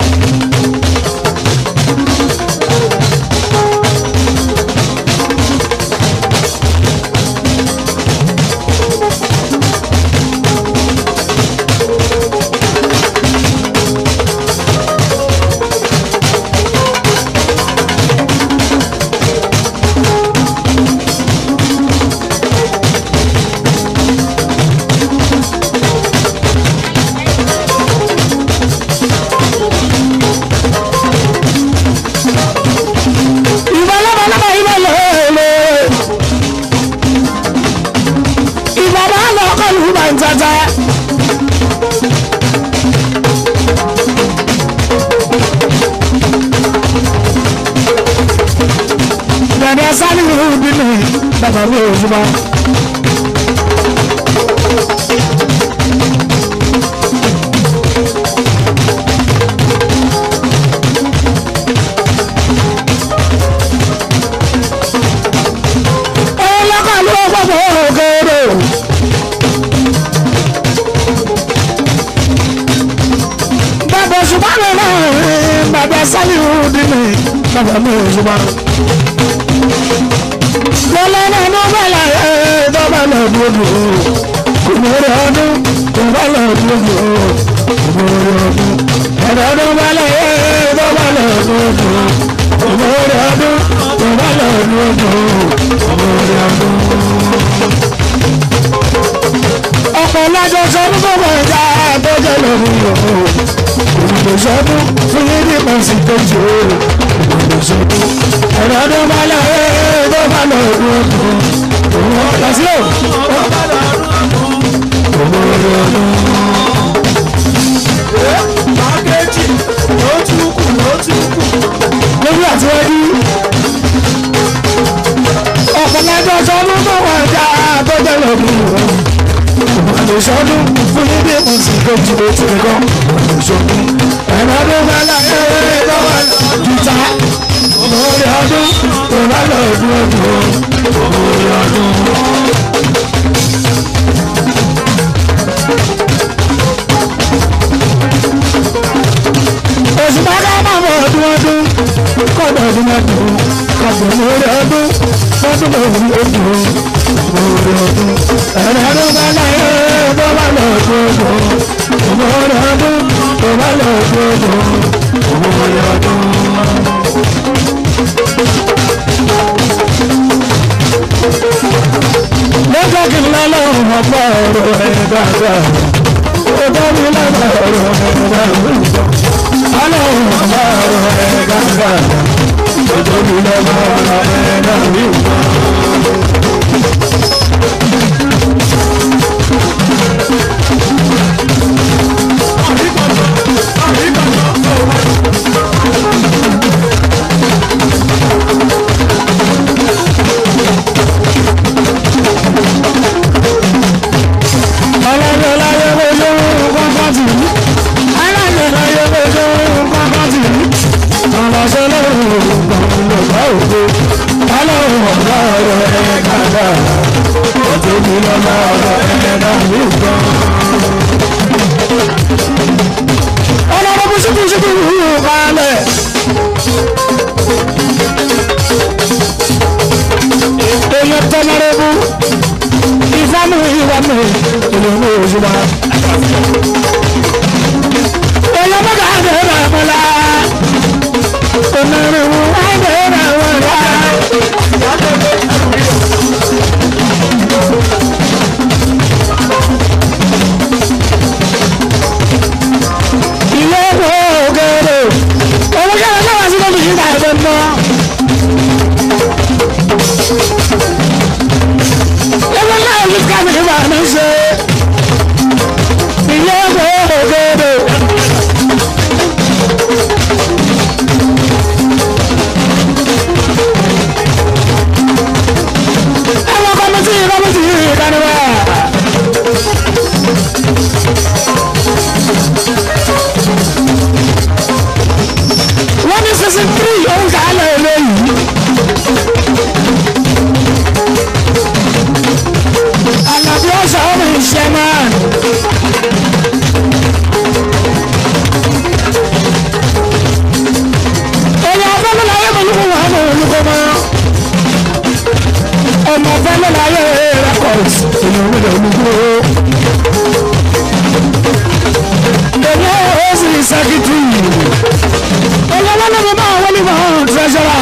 ìbálòpọ̀ ìbálòpọ̀ ìbàbá lọ́kọ̀lù bá ń tata. Dàdá sáré ìlú bínú bàbá mi ò ṣùgbọ́n. ọlọ́kọ̀lù ọgbọ̀gbọ̀ ògèrè. bàbá ṣùgbọ́n mi náà bàbá sáré ìlú bínú bàbá mi ò ṣùgbọ́n. lọ́lọ́nà ló bẹ̀rẹ̀ ẹ̀ dọ́gba lọ́dúnrún kò ní orí ọdún kò bá lọ́dúnrún kò ní orí ọdún ẹ̀rọ ọdún bẹ̀rẹ̀ ẹ̀ dọ́gba lọ́dúnrún kò ní orí ọdún kò bá lọ́dúnrún kò ní orí ọdún. ọ̀pọ̀ lájọ sọdún tó bọ̀ ẹja tó jẹ́ lọ́rùn yòó ìgbìmọ̀ sọdún fún yín ní pàṣẹ tó jẹ́ ìgbìmọ̀ sọdún ẹ̀rọ ọdún bẹ̀rẹ̀ ẹ̀ dọ́gba lọ́dúnrún kò ní orí ọdún. Mákẹ́jì ló tún kù ló tún kù. lórí àtiwájú ọ̀pọ̀lọpọ̀ sọdún tó wà já àtọ́jọ́ lọ́dún ìwọ̀n sọdún fún níbi ìmọ̀sí tó ti lè ti kọ́ ìṣòkun ẹ̀rọ ọdún bá láyé tó wà jìtá lórí ọdún tó bá lọ́dún ọdún lórí ọdún. oṣù bá ká máa bọ̀ ọdún ọdún kọ́dọ̀ ọdún ọdún kọ́dọ̀ lórí ọdún lọ́dún lórí ọdún lórí ọdún ẹ̀rọ ọdún bá láyé tó bá lọ́dún ọdún lórí ọdún tó bá lọ́dún ọdún lórí ọdún. lọ́jọ́ kí n lọ́lọ́ ọ̀pọ̀ ọ̀rọ̀ ẹ̀ dáadáa ó dá mi lọ́lọ́ ọ̀rọ̀ ẹ̀ dáadáa ọlọ́run ọba ọ̀rọ̀ ẹ̀ gàgà òjòbí lọ́ba ọ̀rọ̀ ẹ̀ dàbí nǹkan. ọlọ́run láyé ojú kọ́kọ́ tì í alájọ láyé ojú kọ́kọ́ tì í ọlọ́sẹ̀ lọ́rùn lọ́gbà òde ọlọ́run ọ̀gá ọ̀rọ̀ ẹ̀ kàdà òjò mi lọ́gbà ọ̀rọ̀ ẹ̀ dàbí nǹkan. ọlọ́run bó ṣubú ṣubú wúwo balẹ̀. èèyàn tẹ́lẹ̀rẹ́bù ìfọ́nù ìwà mi ìlú mi ò ṣùgbọ́n. èèyàn mọ́ta á bẹ̀rẹ̀ bá wọn la. onírúurú á bẹ̀rẹ̀ bá wọn la. ilé ìwé ògèrè owó kẹrẹ náà wá sí lóbi yìí ká ẹgbẹ́ mọ́. ẹgbẹ́ náà yìí ká mi ní bàá mi ṣe. ilé ìwé ògèrè. ẹwọ́n kọ́mítì kọ́mítì ìkànnìwá. wọ́n ní season three òun kà á lọ eléyìí. Àlàbí ọ̀sán ọmọ ìṣe olùkó. èmi ò sì sẹ́kítì. olówó ló fi máa wọlé mọ́ tírẹ́sọ̀rà.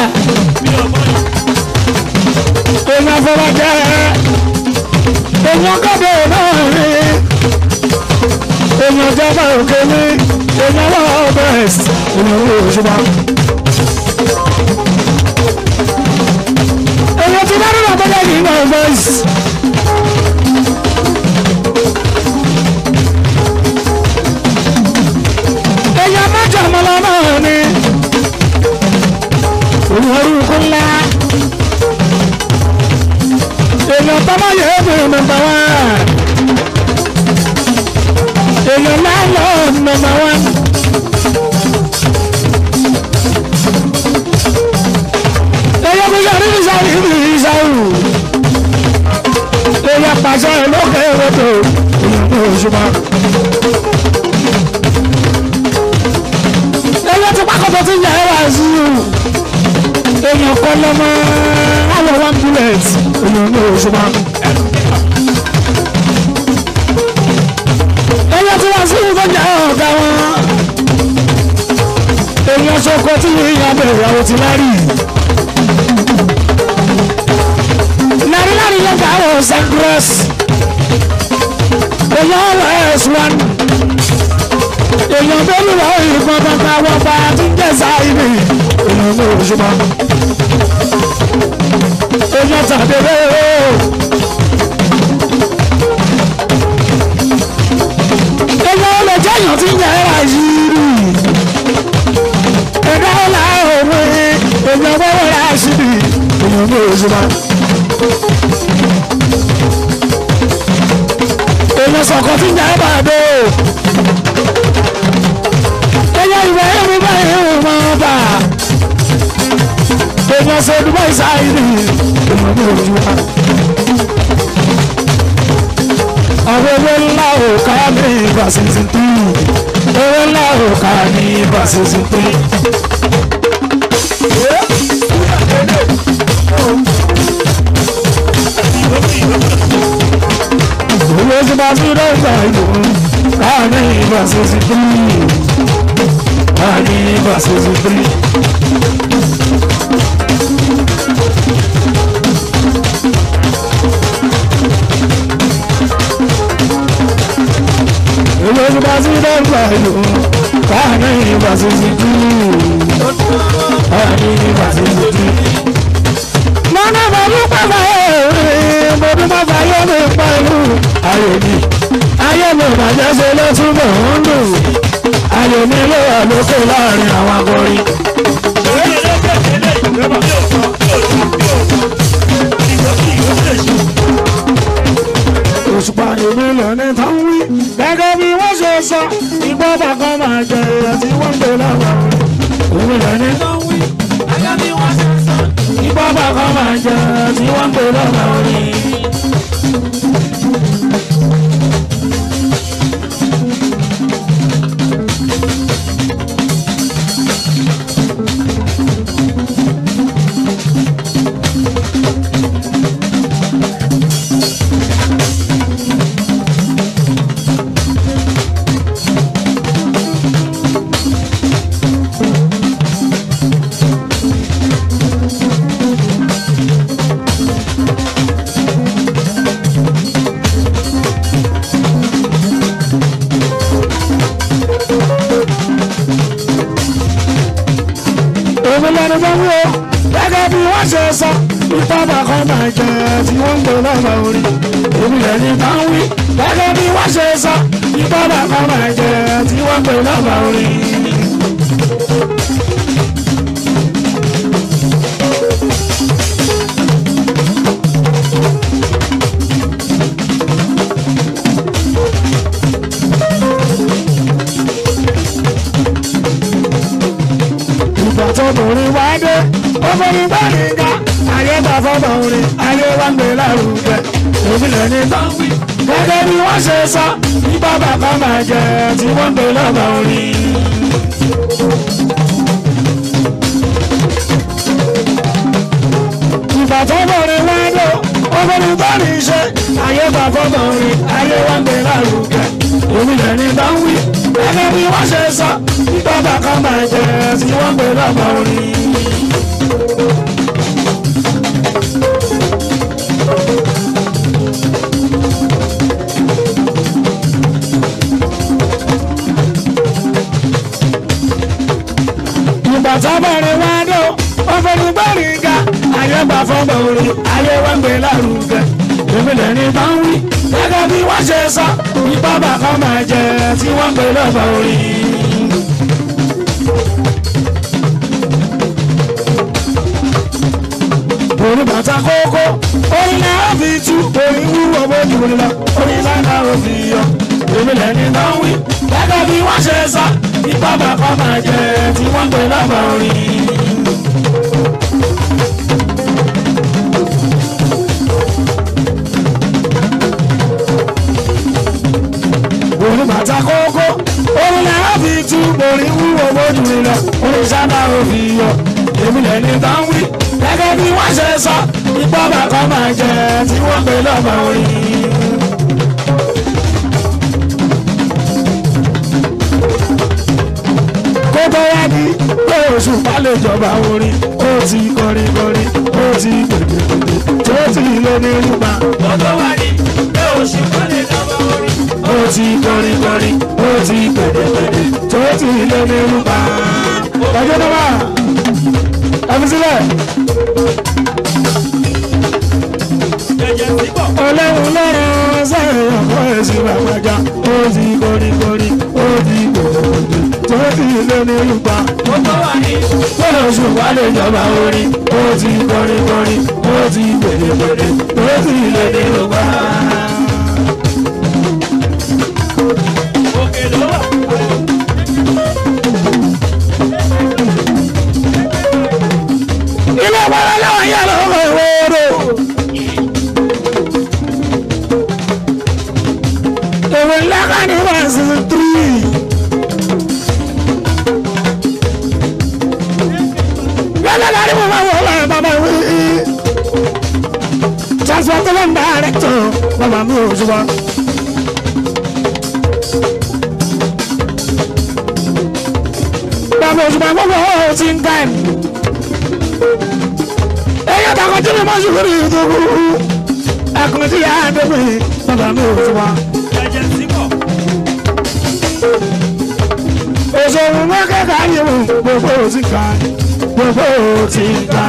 èmi àfọwọ́jẹ́. èmi ọgọ́dọ̀ náà rí. èmi ọjọ́bọ̀ òkè mi. èmi ọwọ́ bẹ́ẹ̀sì. èmi ò ṣùgbọ́n. èmi ti bá nínú àbọ̀dọ̀ yìí náà bẹ́ẹ̀sì. èèyàn mẹ́jọ mọ́lá náà ni olùwárúkú ńlá èèyàn tọ́mọ yóò bí nọ́mbà wá èèyàn láńlọ́ nọ́mbà wá. èèyàn kò yọrí ìsáwù ìsáwù èèyàn pàṣẹ lókè ròtò èèyàn kò ṣùgbọ́n. ẹyẹ ti pákọ̀tọ̀ ti yà ẹ́ wá sí i èèyàn kọ́ lọ́mọ àwọn one bullet èèyàn ní oṣù máa. ẹyẹ ti wá sí i tó yà ẹ́ ọ̀gá wọn èèyàn ṣoko tí yìnyín bẹ̀rẹ̀ àwọn ti lárí. lárí lárí yẹn gbà wọ́n sangros èèyàn ọ̀rọ̀ ẹ̀ sùn èèyàn bẹ́ẹ̀ lọ ìbọn bàbá wọn bá ti ń jẹ́sà ibi èèyàn ní òṣùpá èèyàn tàbí rẹ̀ èèyàn olè jẹ́yàn ti ń yẹ ẹ̀rà yìí ẹ̀dá ọ̀là òwe èèyàn wọ́wọ́ rà síbi èèyàn ní òṣùpá èèyàn sọ̀kọ̀ ti ń yẹ ẹ̀rà dé ẹyẹ ìwé ẹ̀rù báyìí ẹ̀rù máa bà èèyàn ṣe dúpọ̀ ìsáyìí èèyàn ní ojú wa. àwọn ewé ńlá ò ká ní ìbàṣẹ̀ṣẹ̀ tó ewé ńlá ò ká ní ìbàṣẹ̀ṣẹ̀ tó. owó tí bá ti rẹ̀ gbà ìlú ká ní ìbàṣẹ̀ṣẹ̀ tó. Ani versus three. Ilé ìgbà sí dẹ́gbà ìlú, Ani versus three. Ani versus three. Mọ́nà bàbá pàpà ẹ̀rín, mo bí má fàyè mi pa ìlú. Ayé mi, ayé mi bàjẹ́ ṣe ló túbọ̀ ń dùn ayò mi ló wà lókè láàrin àwọn akọrin. òṣùpá èmi lọ ní tán wí gẹ́gẹ́ bí wọ́n ṣe sọ igbó bàkan máa jẹ èèyàn tí wọ́n ń gbé lọ́wọ́ èmi lọ ní tán wí gẹ́gẹ́ bí wọ́n ṣe sọ igbó bàkan máa jẹ èèyàn tí wọ́n ń gbé lọ́wọ́ èmi lẹnu bá wí o gẹ́gẹ́ bí wọ́n ṣe sọ ìtọ́ba kan máa jẹ tí wọ́n ń gbé lọ́wọ́ orí èmi lẹni bá wí gẹ́gẹ́ bí wọ́n ṣe sọ ìtọ́ba kan máa jẹ tí wọ́n ń gbé lọ́wọ́ orí. ìgbà tó bòrin wá dé obìnrin bá ní ga ayé bá fọ́bọ̀ orin ayé wá ń gbé lárugẹ èmi lè ní tán wí gẹ́gẹ́ bí wọ́n ṣe sọ ní bàbá kan máa jẹ tí wọ́n ń gbé lọ́bọ̀ orin. ìgbà tó bòrin wá dé obìnrin bá ní ṣe ayé ayé bá fọ́tọ̀ orin ayé wá ń gbé lárugẹ èmi lẹ̀ ní bá ń wí ẹgbẹ́ bí wọ́n ṣe sọ bàbá kan máa jẹ tí wọ́n gbé lọ́gbà orin. ìgbà tó bẹ̀rẹ̀ wá dó wọ́n fẹ́ ní bẹ́ẹ̀rì ga ayé bá fọ́gbà orin ayé wá ń gbé lárugẹ èmi lẹ̀ ní bá ń wí gẹ́gẹ́ bí wọ́n ṣe sọ bàbá kan máa jẹ tí wọ́n gbé lọ́gbà orin. orí bàtà kókó orí náà fi tú orí wúwo bójú rí lọ orí náà ò fi yọ èmi lẹ́ni náà wí gẹ́gẹ́ bí wọ́n ṣe sọ ipá bàbá máa jẹ tí wọ́n gbé lọ́gbà orin. orí bàtà kókó orí náà fi tú orí wúwo bójú rí lọ orí náà ò fi yọ èmi lẹ́ni náà wí gẹ́gẹ́ bí wọ́n ṣe sọ ipá bàbá máa jẹ tí wọ́n gbé lọ́gbà orin. kó tó wá ní pé oṣù bá lè jọba orin ó ti kọrin kọrin ó ti gbèdégbèdé tó ti lé ní rúpa. Gbogbo wa ni pé oṣù kan lè dọ́gba orí. ó ti kọrin kọrin ó ti gbèdégbèdé tó ti lé ní rúpa. ọjọ́ náà wà ẹ fi sílẹ̀. Jẹjẹ síbọ̀. ọlọ́run lọ́rọ̀ sẹ́yìn ọ̀pọ̀ ẹ̀sìn bàbájá ó ti kọrin kọrin ó ti gbèdégbèdé tó ti lé ní rúpa. Gbogbo wa ni Bọ́lá oṣù wà lè jọba orin, ó ti kọrin kọrin, ó ti gbèdé gbèdé, ó ti lè dé ọgbà. òkè ló wà. Ilé ìwárá láwọn yà lọ́wọ́ ìwọ́rọ̀. Èwe ńlá kan ní wà sí tírì. Yálà lárí mo máa wọ̀ ọ́ láyé bàbá wí. Transportation director bàbá mi ò ṣùgbọ́n. Bàbá òṣùpá gbogbo ọ̀ ti ń ká ẹ̀. Ẹyẹ bàkọ̀ tí mi máa ń ṣùgbọ́n ìdókòwò. Ẹkùn tí yà á dẹ́gbẹ̀ bàbá mi ò ṣùgbọ́n. Jẹjẹ síbọ̀. Òṣòwò mọ́ kẹ́kẹ́ ayé mu gbogbo ò ti ká. Gbogbo ò ti ká.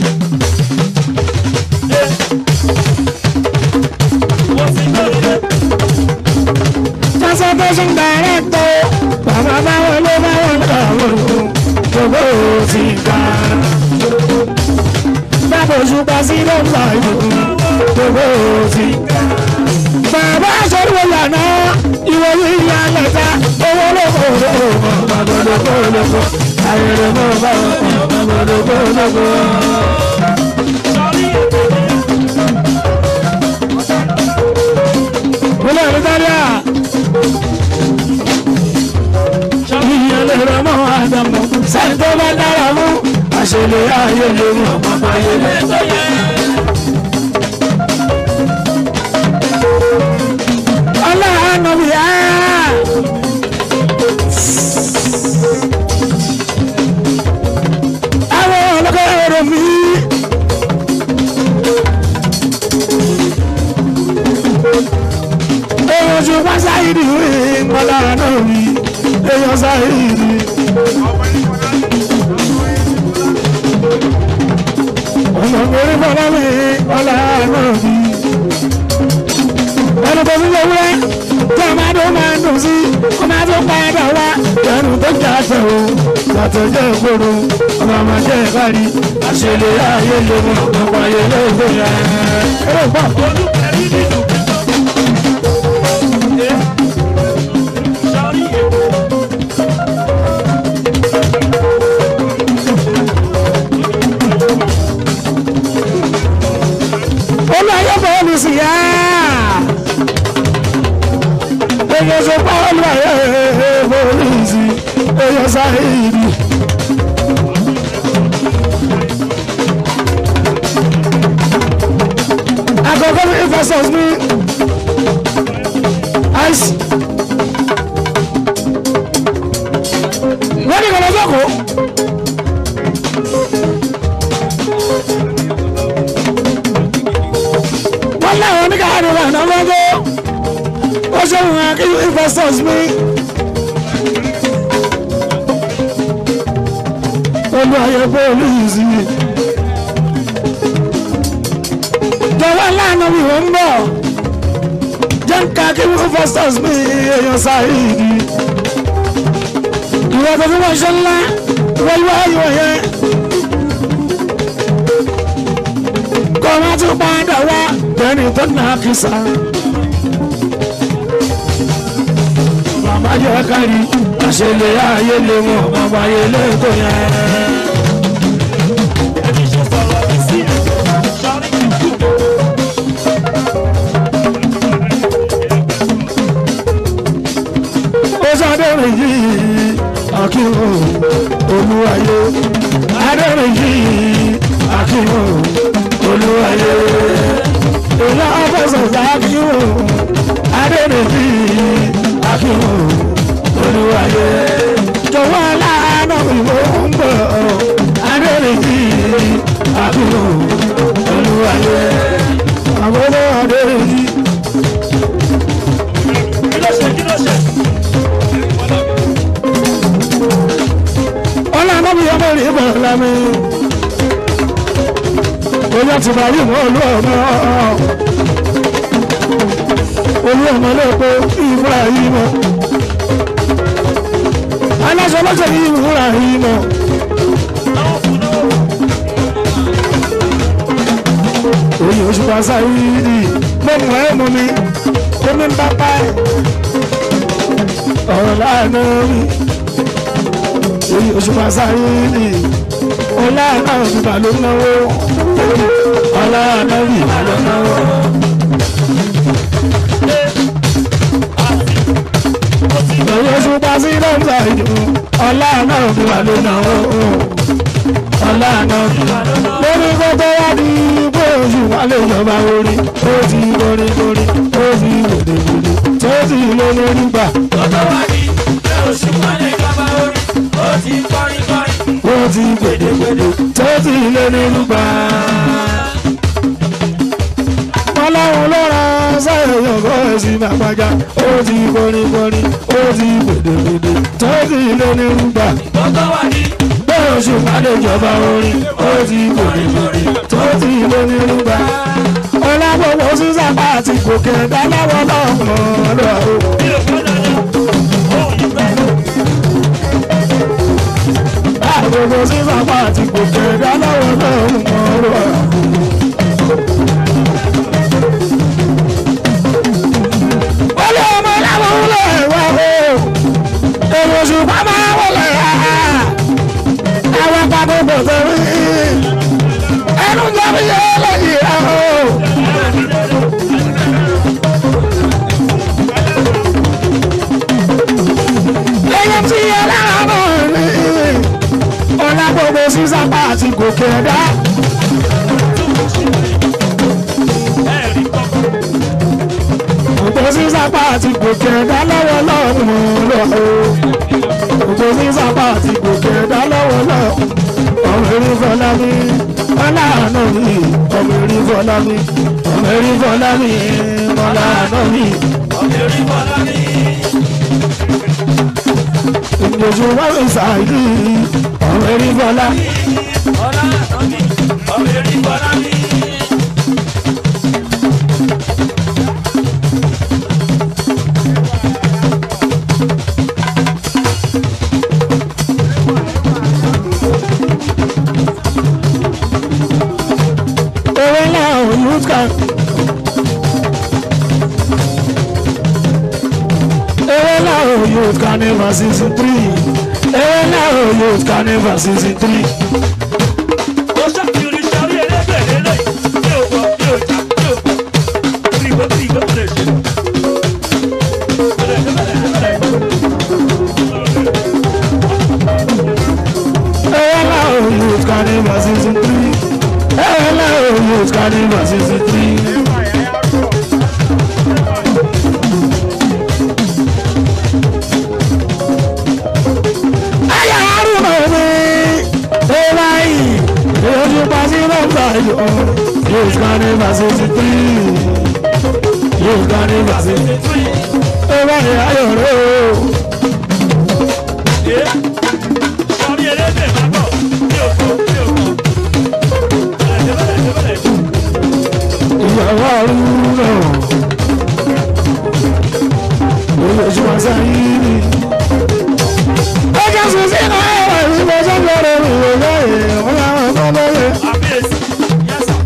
Mo ti lóore. Transportation director bàbá báwo ló báwo lọ́wọ́ gbogbo ò ti ká. Bàbá òṣùpá sí ló ń bá ìdòkun gbogbo ò ti ká. Bàbá aṣọ́rùwò lànà ìwé ìyá lẹ́ta owó lóko lóko bàbá lóko lóko ayẹyẹ mọ́ bá bàbá lóko lóko. Sọ́rí ètò Olè Rìtálíà ìyẹn lè rẹ mọ́ Ádámù sẹ́ni tó bá dára mú àṣẹlẹ̀ ayé lè mú ọ̀pọ̀ ayé lè. tó yẹ. Ọlọ́run mi á. Àwọn ọlọ́kọ̀ èrò mi. Èèyàn ju wá sáyìdì rí ọlọ́run mi. Èèyàn sáyìdì. Ọmọ mi rí fọlọ́ mi ọlọ́run mi ẹnu tó fi wéwúrẹ́ tí a máa dún máa ń dùn sí kó máa tún padà wá ẹnu tó jà tẹ̀ o yàtọ̀ jẹ́ ìgboro ọmọ máa jẹ́ ìbárí àṣẹlẹ̀ ayé lè mú ọ̀pọ̀ ayé lè gbé ya ẹ̀rọ gbọ́. Olúkẹ̀rí nínú kíkọ́. Sọ́rí ètò. olú ayé bọ́ọ̀lù sí yá èyàn sọ pé olú ayé bọ́ọ̀lù sí èyàn sáré ìdí. àkọ́kọ́ mi fẹsọ̀ mi ráìsì. wọ́n ní kọ́lọ́ sọ́kò. wọ́n láwọn oníkàárí rẹ̀ náà lọ́jọ́ ó ṣe wọn kí investors mi. olú ayé bóòlù yìí sí i. jọ̀wọ́ lánàá mi ò ń bọ̀ jẹ́ ń ka kí investors mi èèyàn sáyé igi. ìwọ tó fi wọ́n ṣe ńlá wọ́n wá ìwọ̀ yẹn. kọ́ ọ má tún padà wá bẹ́ẹ̀ni tó nà á kì í sá. màmá jẹ́ kárí àṣẹlẹ̀ ayé lè mọ̀ bàbá ayé lè tó yẹn. ó sọdọ̀rọ̀ yìí akíwò olúwayé adọ̀rọ̀ yìí akíwò olúwayé ìlà ọ̀fẹ́sọ̀ akíwò adọ̀rọ̀ yìí akíwò olúwayé jọ̀wọ́ aláàánú ìwé ń bọ̀ adọ̀rọ̀ yìí akíwò olúwayé àbọ̀dọ̀ adọ̀rọ̀ yìí. ọlọ́run bí ọmọ rí bọ̀ lámì. Oyè ti bá rí mọ́ olú ọmọ. Olú ọmọ lẹ́pọ̀ ìmúra yìí mọ́. Aláṣọ lọ́sẹ̀ ní ìmúra yìí mọ́. Oyè oṣù pàṣẹ yìí mo mọ̀ ẹ́ mọ̀ mi. Omi ń bá pa ẹ̀. Ọ̀rọ̀ láàánú mi èyí oṣù pàṣẹ ní ọlá náà bíbá ló náwó ọlá náà bíbá ló náwó. èyí oṣù pàṣẹ náà ìdù ọlá náà bíbá ló náwó ọlá náà bíbá lórí kótó wá di pé oṣù wà lè jọba orí ó ti borí borí ó ti wòde wòde tó ti lé lórí gbà. Tọ́tọ́ wá ní pé oṣù kan lè jọba orí, ó ti kọrin kọrin. ó ti gbèdégbèdé tó ti lé nínú gbà. ọlọ́run ló ra sẹ́yìn ọgọ́ ẹ̀sìn àpájá ó ti kọrin kọrin ó ti gbèdégbèdé tó ti lé nínú gbà. Tọ́tọ́ wá ní pé oṣù pàdé ìjọba orin ó ti gbèdégbèdé tó ti lé nínú gbà. ọlábọ̀wọ̀ sísàpá àti gòkè dáláwọ̀ lọ́mọ lọ́wọ́. bí o gbọ́dọ̀ lọ, òun yìí fẹ́. Àgbègbè sísàpá àti gòkè dáláwọ̀ lọ́mọ lọ́wọ́. wọlé ọmọ làwọn wọlé wá o èrò ṣùgbọ́n máa wọlé ha àwọn pàtó kò sẹ́rí ẹnu jẹ́bi yẹ lẹ́yìn rẹ o. lẹ́yìn tí ẹlẹ́rọ náà ní ọ̀la gbogbo sísàpá àti gòkè ẹ̀dá. Ẹ̀rí kọ́kọ́. Ògbó sísàpá àti gòkè ẹ̀dá lọ́wọ́ lọ́wọ́ lọ́wọ́. Ògbó sísàpá àti gòkè ẹ̀dá lọ́wọ́ lọ́wọ́. Ọmọ erí fọlá mi, ọláàánú mi, ọmọ erí fọlá mi, ọmọ erí fọlá mi, ọláàánú mi. Ọmọ orí bọ́lá ní. Ìgbòjú wá mi sàáyí, ọmọ erí fọlá. Ọlá àtọ́bí, ọmọ orí bọ́lá ní. Ewé náà ò youth camp. Ewé náà ò youth carnival season three. Ewé náà ò youth carnival season three. Ó ṣàfihàn ìṣàrí ẹlẹ́gbẹ̀ẹ́ lélẹ̀. Mi ò gbọ́, mi ò jà, mi ò gbọ́. Mi ò gbọ́, mi ò gbọ́, mi ò ṣe. Bẹ̀rẹ̀, bẹ̀rẹ̀, bẹ̀rẹ̀. Ewé náà ò youth carnival season three. Ewé náà ò youth carnival season three. sixty three yóò ká ní sixty three ó bá ní ayọ̀ rẹ̀ o. Sọrí elédè máa bọ̀, mi ò kọ̀, mi ò kọ̀. Bẹ̀rẹ̀ bẹ̀rẹ̀ bẹ̀rẹ̀. ìyàwó àrùn náà lórí oṣù àṣàyìn ni. ó jẹ́ sùn sí náà ẹ̀rọ ìṣúná sọ́kọ̀ rẹ̀ ìwé lẹ́yìn wọn làwọn kan lóye. Àbíyèsí, yẹ́sà,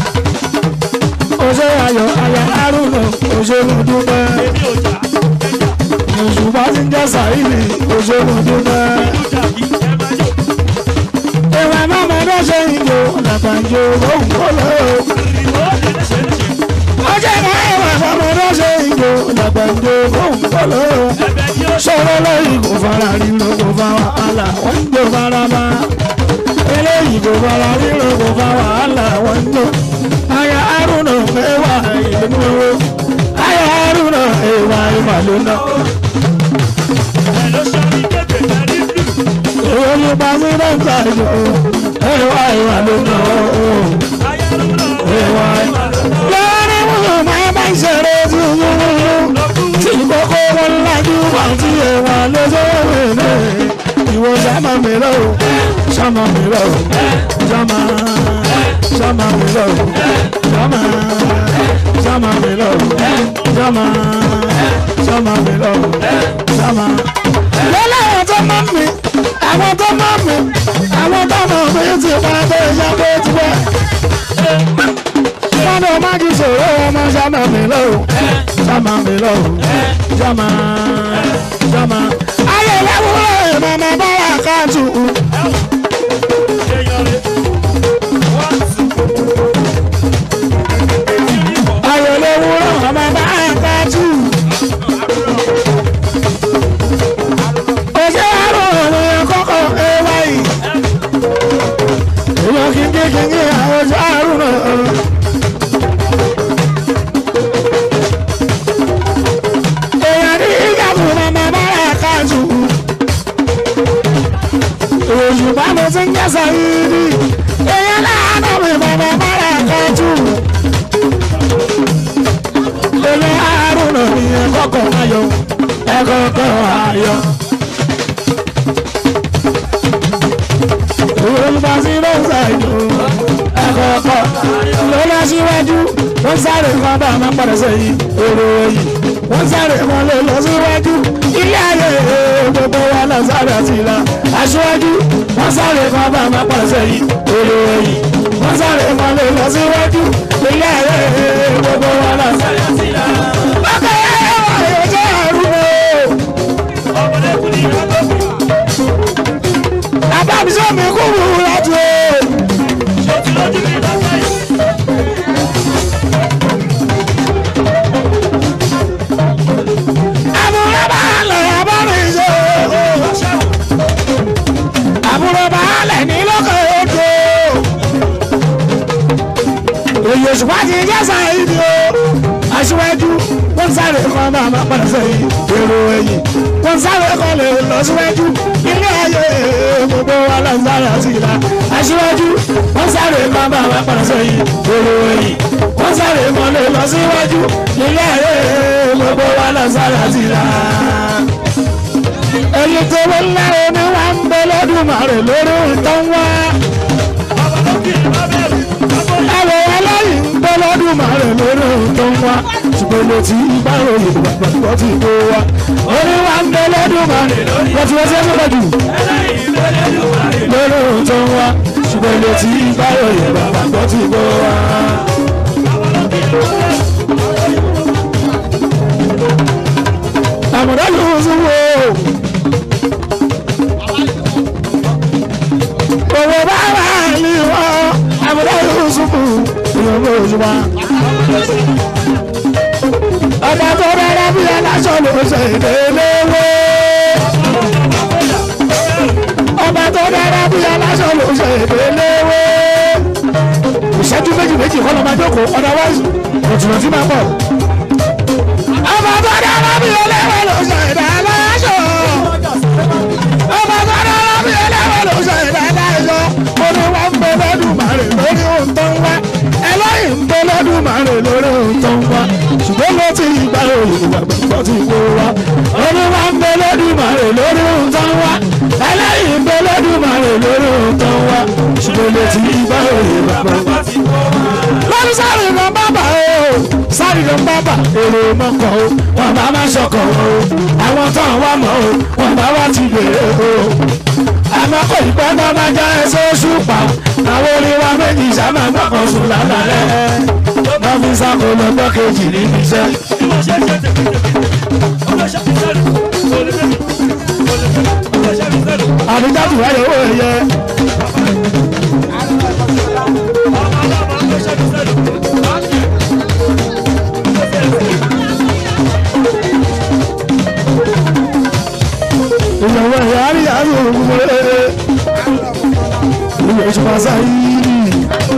oṣù ayọ̀ ayọ̀ àrùn náà òṣèlú dúpẹ́. èmi ò jà, ẹja, òṣùpá ti ń jẹ́ sàyìnì òṣèlú dúpẹ́. ìlú jàbí, ẹ máa yọ̀. ìwà mọ́mọ́ ló ṣe ń jò làgbàjò lóhùn kó lọ́wọ́. Ìwọ lè léṣe léṣe. ọjọ́ ìmọ̀ ìwà mọ́mọ́ ló ṣe ń jò làgbàjò lóhùn kó lọ́wọ́. Ẹ̀bẹ̀ ni ó ṣe. sọ̀rọ̀ lẹ́yìn kò fara ríro kò fa wàhálà wọ́n ń jò fara bá. eléyìí kò fara ríro kò fa wàhálà wọ́n ń jò. aya arúnà ẹwà ìlú owó. aya arúnà ẹwà ìmàlú náà. Ẹ̀ ló ṣe orí kébè lẹ́rí blù. owó ló bá sí dọ́kítà jù. ẹwà ìmàlú náà. Ayé ló lọ. ẹwà ìmàlú náà. lórí wọn máa bá ìṣẹ̀rẹ̀ tí ó yún wọn. tí kókó wọn lájú wọn tí ẹwà lójó rẹ̀ ìwọ sáma mi lọ sáma mi lọ sáma sáma mi lọ sáma sáma mi lọ sáma sáma mi lọ sáma. lọ́lá àwọn tó máa ń mi àwọn tó máa ń mi àwọn tó máa ń mi ti pa tó ìyá tó ti wá. wọ́n ní ọmọ kì í sọ̀rọ̀ ọmọ sáma mi lọ sáma mi lọ sáma sáma. ayé lẹ́wọ̀n ìmọ̀mọ́ bára káàtù. Èèyàn rẹ̀. Wọ́n ti. ayé lẹ́wọ̀n ìmọ̀mọ́ bára káàtù. òṣè àrùn òun kọ́kọ́ ẹwà yìí. èèyàn kíkí kíkí àwọn òṣè àrùn náà. èèyàn ní ìyàwó mọ̀mọ́ bára káàtù. òṣùpá mo ti ń jẹ́ sàyíní. èèyàn láàánú mi mọ̀mọ́ bára káàtù. èlé àrùn náà ní ẹ̀kọ́kọ̀ ayọ̀ ẹ̀kọ́kọ̀ ayọ̀. olùbásí ló ń ṣàìdò ẹ̀kọ́kọ́ ló lọ síwájú wọ́n sáré kan bá máa padà sẹ́yìn èrò ẹ̀yìn wọ́n sáré kan lè lọ síwájú ilé ayé gbogbo wa lọ sáré àti ìlà aṣíwájú wọ́n sáré kan bá máa padà sẹ́yìn èrò ẹ̀yìn wọ́n sáré kan lè lọ síwájú ilé ayé gbogbo wa lọ sáré àti ìlà. bákan yẹn wà yóò jẹ́ àrùn o. Ọmọdé kù ní ìyàgbọ́. àbábísọ̀ mi kú wúwo láti o. Ṣé o ti lójú mi lọ́sẹ̀ yìí? àbúrò baálẹ̀ abọ́rin ṣe àbúrò baálẹ̀ ní lókè odò èyí òṣùpá ti jẹ́ sáyidi o aṣíwájú wọ́n sáré kan máa máa padà sẹ́yìn èrò ẹ̀yìn wọ́n sáré kan lè lọ síwájú ilé ayé gbogbo wa lọ sáré àti ìlà aṣíwájú wọ́n sáré kan máa máa padà sẹ́yìn èrò ẹ̀yìn wọ́n sáré kan lè lọ síwájú ilé ayé gbogbo wa lọ sáré àti ìlà èyí tó wọ́n lẹ́rọ ni wọ́n ń bẹ lọ́dúnmọ̀rẹ̀ lórí ìtàn wá. Bàbá ló kì í má bẹ̀rù. Bàbá yìí. ẹ̀rọ ẹlẹ́yìn ń bẹ lọ́dúnmọ̀rẹ̀ lórí ìtàn wá. ṣùgbọ́n mo ti bá òye gbàgbọ́ ti kó wa. orí wa ń bẹ lọ́dúnmọ̀rẹ̀ wọ́n ti wọ́n ṣe é sọ́kọ̀ jù Ẹlẹ́yìn lórí Olúwarẹ̀. lórí ìtàn wá. ṣùgbọ́n mo ti bá òye gbàgbọ́ ti kó wa. Bàbá ló kì í má bẹ̀rù. àmọ̀dá yóò sún wo. owó bá wà ní wọ́n àmọ̀dá yóò sún kù ìyọ̀bọ̀ òṣùpá. ọba tó rárá bí aláṣọ ló ṣe ìdíléwé. ọba tó rárá bí aláṣọ ló ṣe ìdíléwé. ìṣẹ́jú méjì méjì kọ́ ló máa jókòó otherwise òtún tí máa bọ̀. ọba tó rárá bí ẹlẹ́wẹ̀ ló ṣe ìdáláṣọ. ọba tó rárá bí ẹlẹ́wẹ̀ ló ṣe ìdáláṣọ. mo ní wọ́n ń bẹ lọ́dún màrè lórí ohun tó ń wá. ẹlẹ́yìn ń bẹ lọ́dún màrè báyọ̀ ìgbàgbọ́ ti kó wa. olúwa ń bẹ lódùmarè lórí ohun tó ń wá. ẹlẹ́yìn ń bẹ lódùmarè lórí ohun tó ń wá. ìṣòro ti báyọ̀ ìgbàgbọ́. lórí sáré lọ bábà o sáré lọ bábà èrò mọ́kọ̀ o wọn bá má ṣọkọ̀ o àwọn tó ń wá mọ́ o wọn bá wá ti gbèrè o àmọ́ kò ní pẹ́ bá máa já ẹsẹ̀ oṣù pa àwọn orin wa méjì sábà gbọ́kàn sùn lálẹ́ wọ́n fi sáko lọ́jọ́ kejì níbi iṣẹ́. àbíjáde wáyé owó ẹ̀yẹ ìyàwó ẹ̀yà àríyá àrí òògùn mọ́lẹ́ ìwé oṣù pàṣẹ yìí.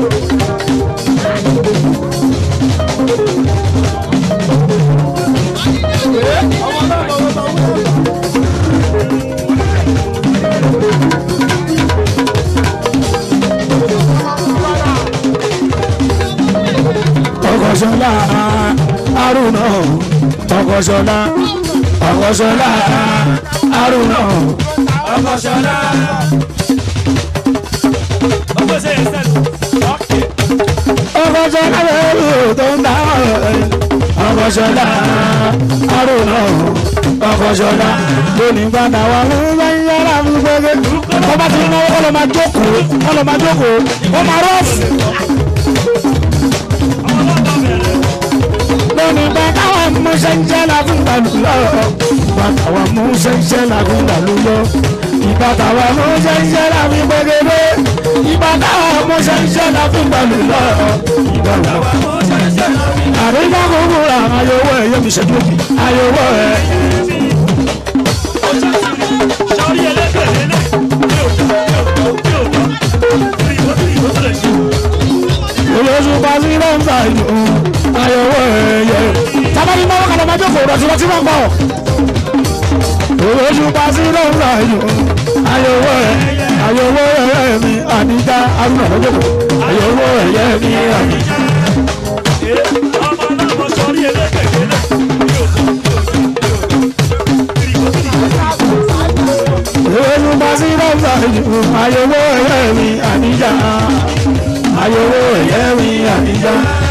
ọkọ̀ṣọ́lá arúnà ọkọ̀ṣọ́lá ọkọ̀ṣọ́lá arúnà ọkọ̀ṣọ́lá. ọkọ̀ṣọ́lá lẹ́rù tó ń dá ọkọ̀ṣọ́lá arúnà ọkọ̀ṣọ́lá lónìí gbàdá wa ló ń bá yára fún gbẹgbẹ. wọ́n bá ti náwó kọ́ ló máa jókòó kọ́ ló máa jókòó ó máa rọ́ọ̀fù. lónìí bàtà wà mú sẹ́ńsẹ́ la fún gbàlú lọ. bàtà wà mú sẹ́ńsẹ́ la fún gbàlú lọ. ìbàtà wà mú sẹ́ńsẹ́ la fún gbẹgẹdẹ. ìbàtà wà mú sẹ́ńsẹ́ la fún gbàlú lọ. ìbàtà wà mú sẹ́ńsẹ́ la fún gbàlú lọ. àríwá gbogbo ra ayọwọ́ ẹ̀ yẹ mi ṣẹ́jú òkè ayọwọ́ ẹ̀. olóṣù pàṣẹ lọ́nà ìlú ayọwọ́ ẹ̀ yẹ. tábàbí máa wọ́n kàlọ́ máa jókòó rẹ̀ tí wọ́n ti máa ń bọ̀. olóṣù pàṣẹ lọ́nà ìlú ayọwọ́ ẹ̀ ayọwọ́ ẹ̀ mi àníjà arúgbó lọ́jọ́kọ̀ ayọwọ́ ẹ̀ yẹ mi àníjà. olóṣù pàṣẹ lọ́nà ìlú ayọwọ́ ẹ̀ mi àníjà ayọwọ́ ẹ̀ yẹ mi àníjà.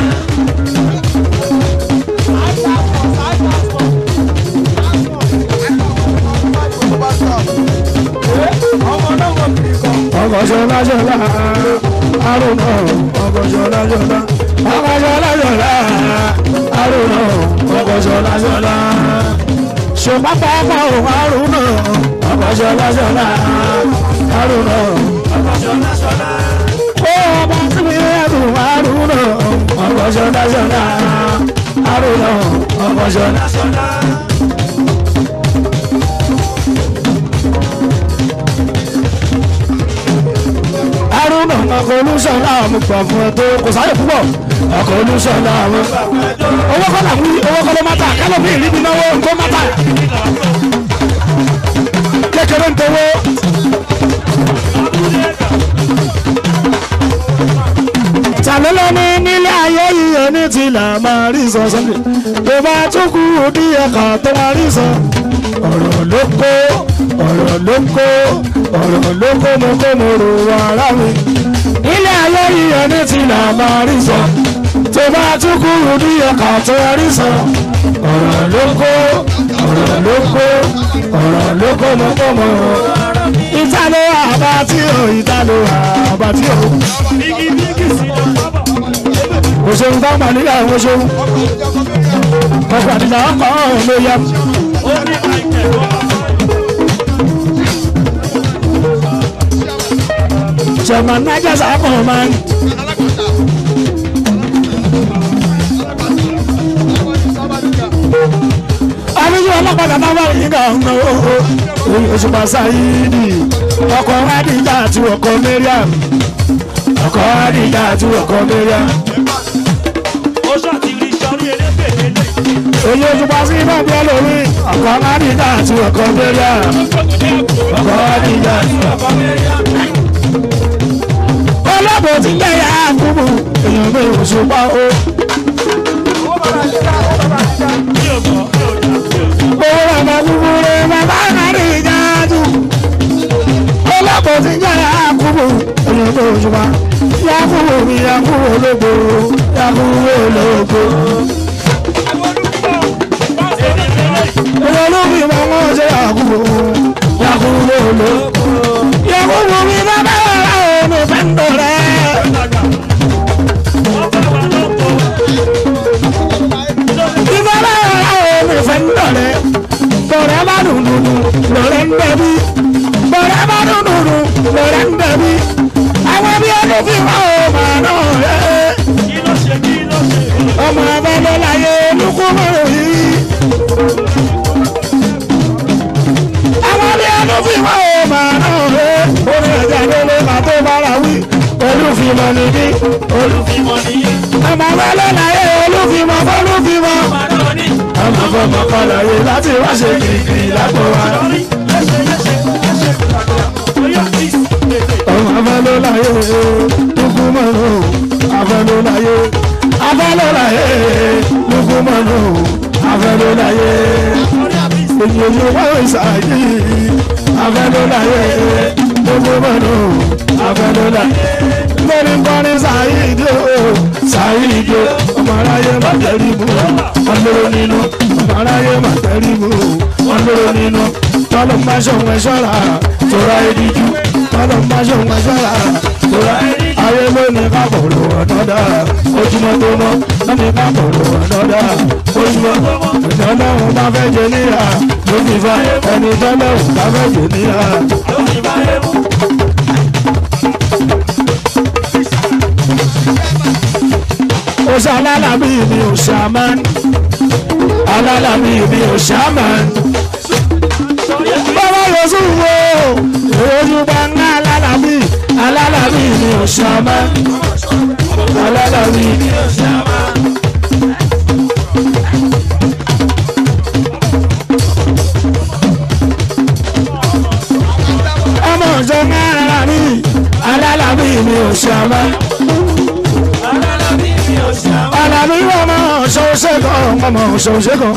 ọkọ̀ṣọ́lá ṣọlá arúnà ọkọ̀ṣọ́lá ṣọlá ọkọ̀ṣọ́lá ṣọlá arúnà ọkọ̀ṣọ́lá ṣọlá ṣùgbọ́n pápá òun arúnà ọkọ̀ṣọ́lá ṣọlá arúnà ọkọ̀ṣọ́lá ṣọlá ó ọba tí mi ẹ̀dùn arúnà ọkọ̀ṣọ́lá ṣọlá arúnà ọkọ̀ṣọ́lá ṣọlá. arúnà ọkọ̀ olúṣọlá mo gbà fún ẹ tó kò sáré púpọ̀ ọkọ̀ olúṣọlá mo gbà fún ẹ tó. owó kọ́ làwọn owó kọ́ ló má ta kálọ̀ bí ìrìbí náwó nǹkó má ta. kékeré ń tewó. tàlélọ́ ní nílé ayé yìí ní tìlà máa rí sọ sọ́ndé tó bá tún kú díẹ̀ kan tó máa rí sọ. ọ̀rọ̀ ló kó ọ̀rọ̀ ló kó ọ̀rọ̀ ló kó mo kó mo rò wọ ara mi. nílé ayé yìí ní tìlà máa rí sọ tó bá tún kú díẹ̀ kan tó máa rí sọ. ọ̀rọ̀ ló kó ọ̀rọ̀ ló kó ọ̀rọ̀ ló kó mo kó mo rò wọ ara mi. ìtàló àbátí o ìtàló àbátí o òṣèlú bá gbà nílẹ̀ àwọn òṣèlú ọkọ̀ àdìjà ọkọ̀ ọ̀hún ló yẹ. Chairman Naija Sako man. Àbíjú ọlọ́pàá náà wà nígbà ọ̀nà Òṣùpá Sáyídì. Ọkọ̀ Adìjà àti ọkọ̀ Mariam. Ọkọ̀ Adìjà àti ọkọ̀ Mariam. Èyí Òṣùpá sí náà bí ẹlòmí. Ọkọ̀ Adìjà àti ọkọ̀ Mariam. Ọkọ̀ Adìjà àti ọkọ̀ Mariam ọlọ́bọ̀ tí ń gbẹ̀yà àkúbù èèyàn mi ò ṣùpá o. owó bàbá kúkúrú bàbá kárí ìjáàdù ọlọ́pọ̀ ti ń jẹ́ yakubu èèyàn tó ṣùgbà yakubu mi yakubu ológo yakubu ológo èèyàn ló fi mọ wọn ṣe yakubu yakubu ológo yakubu mi bàbá rà ó mi fẹ́ ń dọ̀rẹ́ ìbára rà ó mi fẹ́ ń dọ̀rẹ́ bọ̀rẹ́ bá dùn dùn dùn lọ́rẹ́ ń dẹ̀bi bọ̀rẹ́ bá dùn dùn dùn lọ́rẹ́ ń dẹ̀bi àwọn bí ọdún fi wá ó máa náà rẹ̀ ọmọ abẹ́lẹ́ láyé olùkúmọ̀rọ̀ yìí. àwọn bí ọdún fi wá ó máa náà rẹ̀ orí ẹ̀jẹ̀ lélẹ̀ máa tó bára wí olùfimọ̀ nìbí ọmọ abẹ́lẹ́ láyé olùfimọ̀ fọlùfimọ̀ ọmọ fọmọ kọlọ̀ yìí láti wá ṣe kìrìkìrì lágbo wa. ọmọ afẹlóláyé lukumanu afẹlóláyé afẹlóláyé lukumanu afẹlóláyé èyí wọ́n ìsàyè afẹlóláyé lukumanu afẹlóláyé lórí nkọrin sàyídé o sàyídé ọmọ aráyé má tẹ̀rí mu wọn lóró nínú ọmọ aráyé má tẹ̀rí mu wọn lóró nínú tọ́lọ́ máa ṣọ̀wọ́ ẹ̀ ṣọ́ra tóra ẹ̀díjú tọ́lọ́ máa ṣọ̀wọ́ ẹ̀ ṣọ́ra tóra ayé lónìí ká kọ̀ọ̀lù ọ̀nọ́dà ojúmọ́ tó mọ́ lónìí ká kọ̀ọ̀lù ọ̀nọ́dà ojúmọ́ ìtọ́lọ́hún bá fẹ́ jẹ níyà ló fi fa ẹni tọ́lọ́hún bá fẹ́ jẹ níyà. ó ṣe alálàbí mi ò ṣàmán alálàbí mi ò ṣàmán bàbá yosù wo ojú bá ń ná alálàbí alálàbí mi ò ṣàmán alálàbí mi ò ṣàmán. ọmọ ọjọ́ ń ná alálàbí alálàbí mi ò ṣàmán alàbí ọmọ ṣọṣẹ kan ọmọ ṣọṣẹ kan.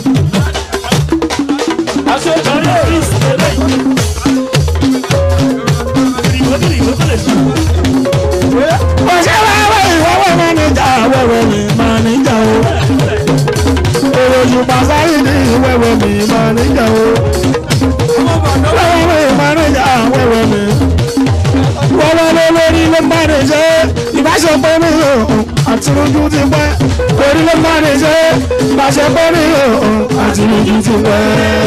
ọ̀sẹ̀ wẹ́wẹ́ ìwọ́wọ́ mánìjà wẹ́wẹ́ mi mánìjà o. èròjù pàṣẹ ní wẹ́wẹ́ mi mánìjà o. wẹ́wẹ́ mi mánìjà wẹ́wẹ́ mi. wẹ́wẹ́ ló lórí ló bá lè ṣe ìbáṣepọ̀ mi o àti ojú ti pẹ́. orí ló bá lè ṣe ìbáṣepọ̀ mi o àti ojú ti pẹ́.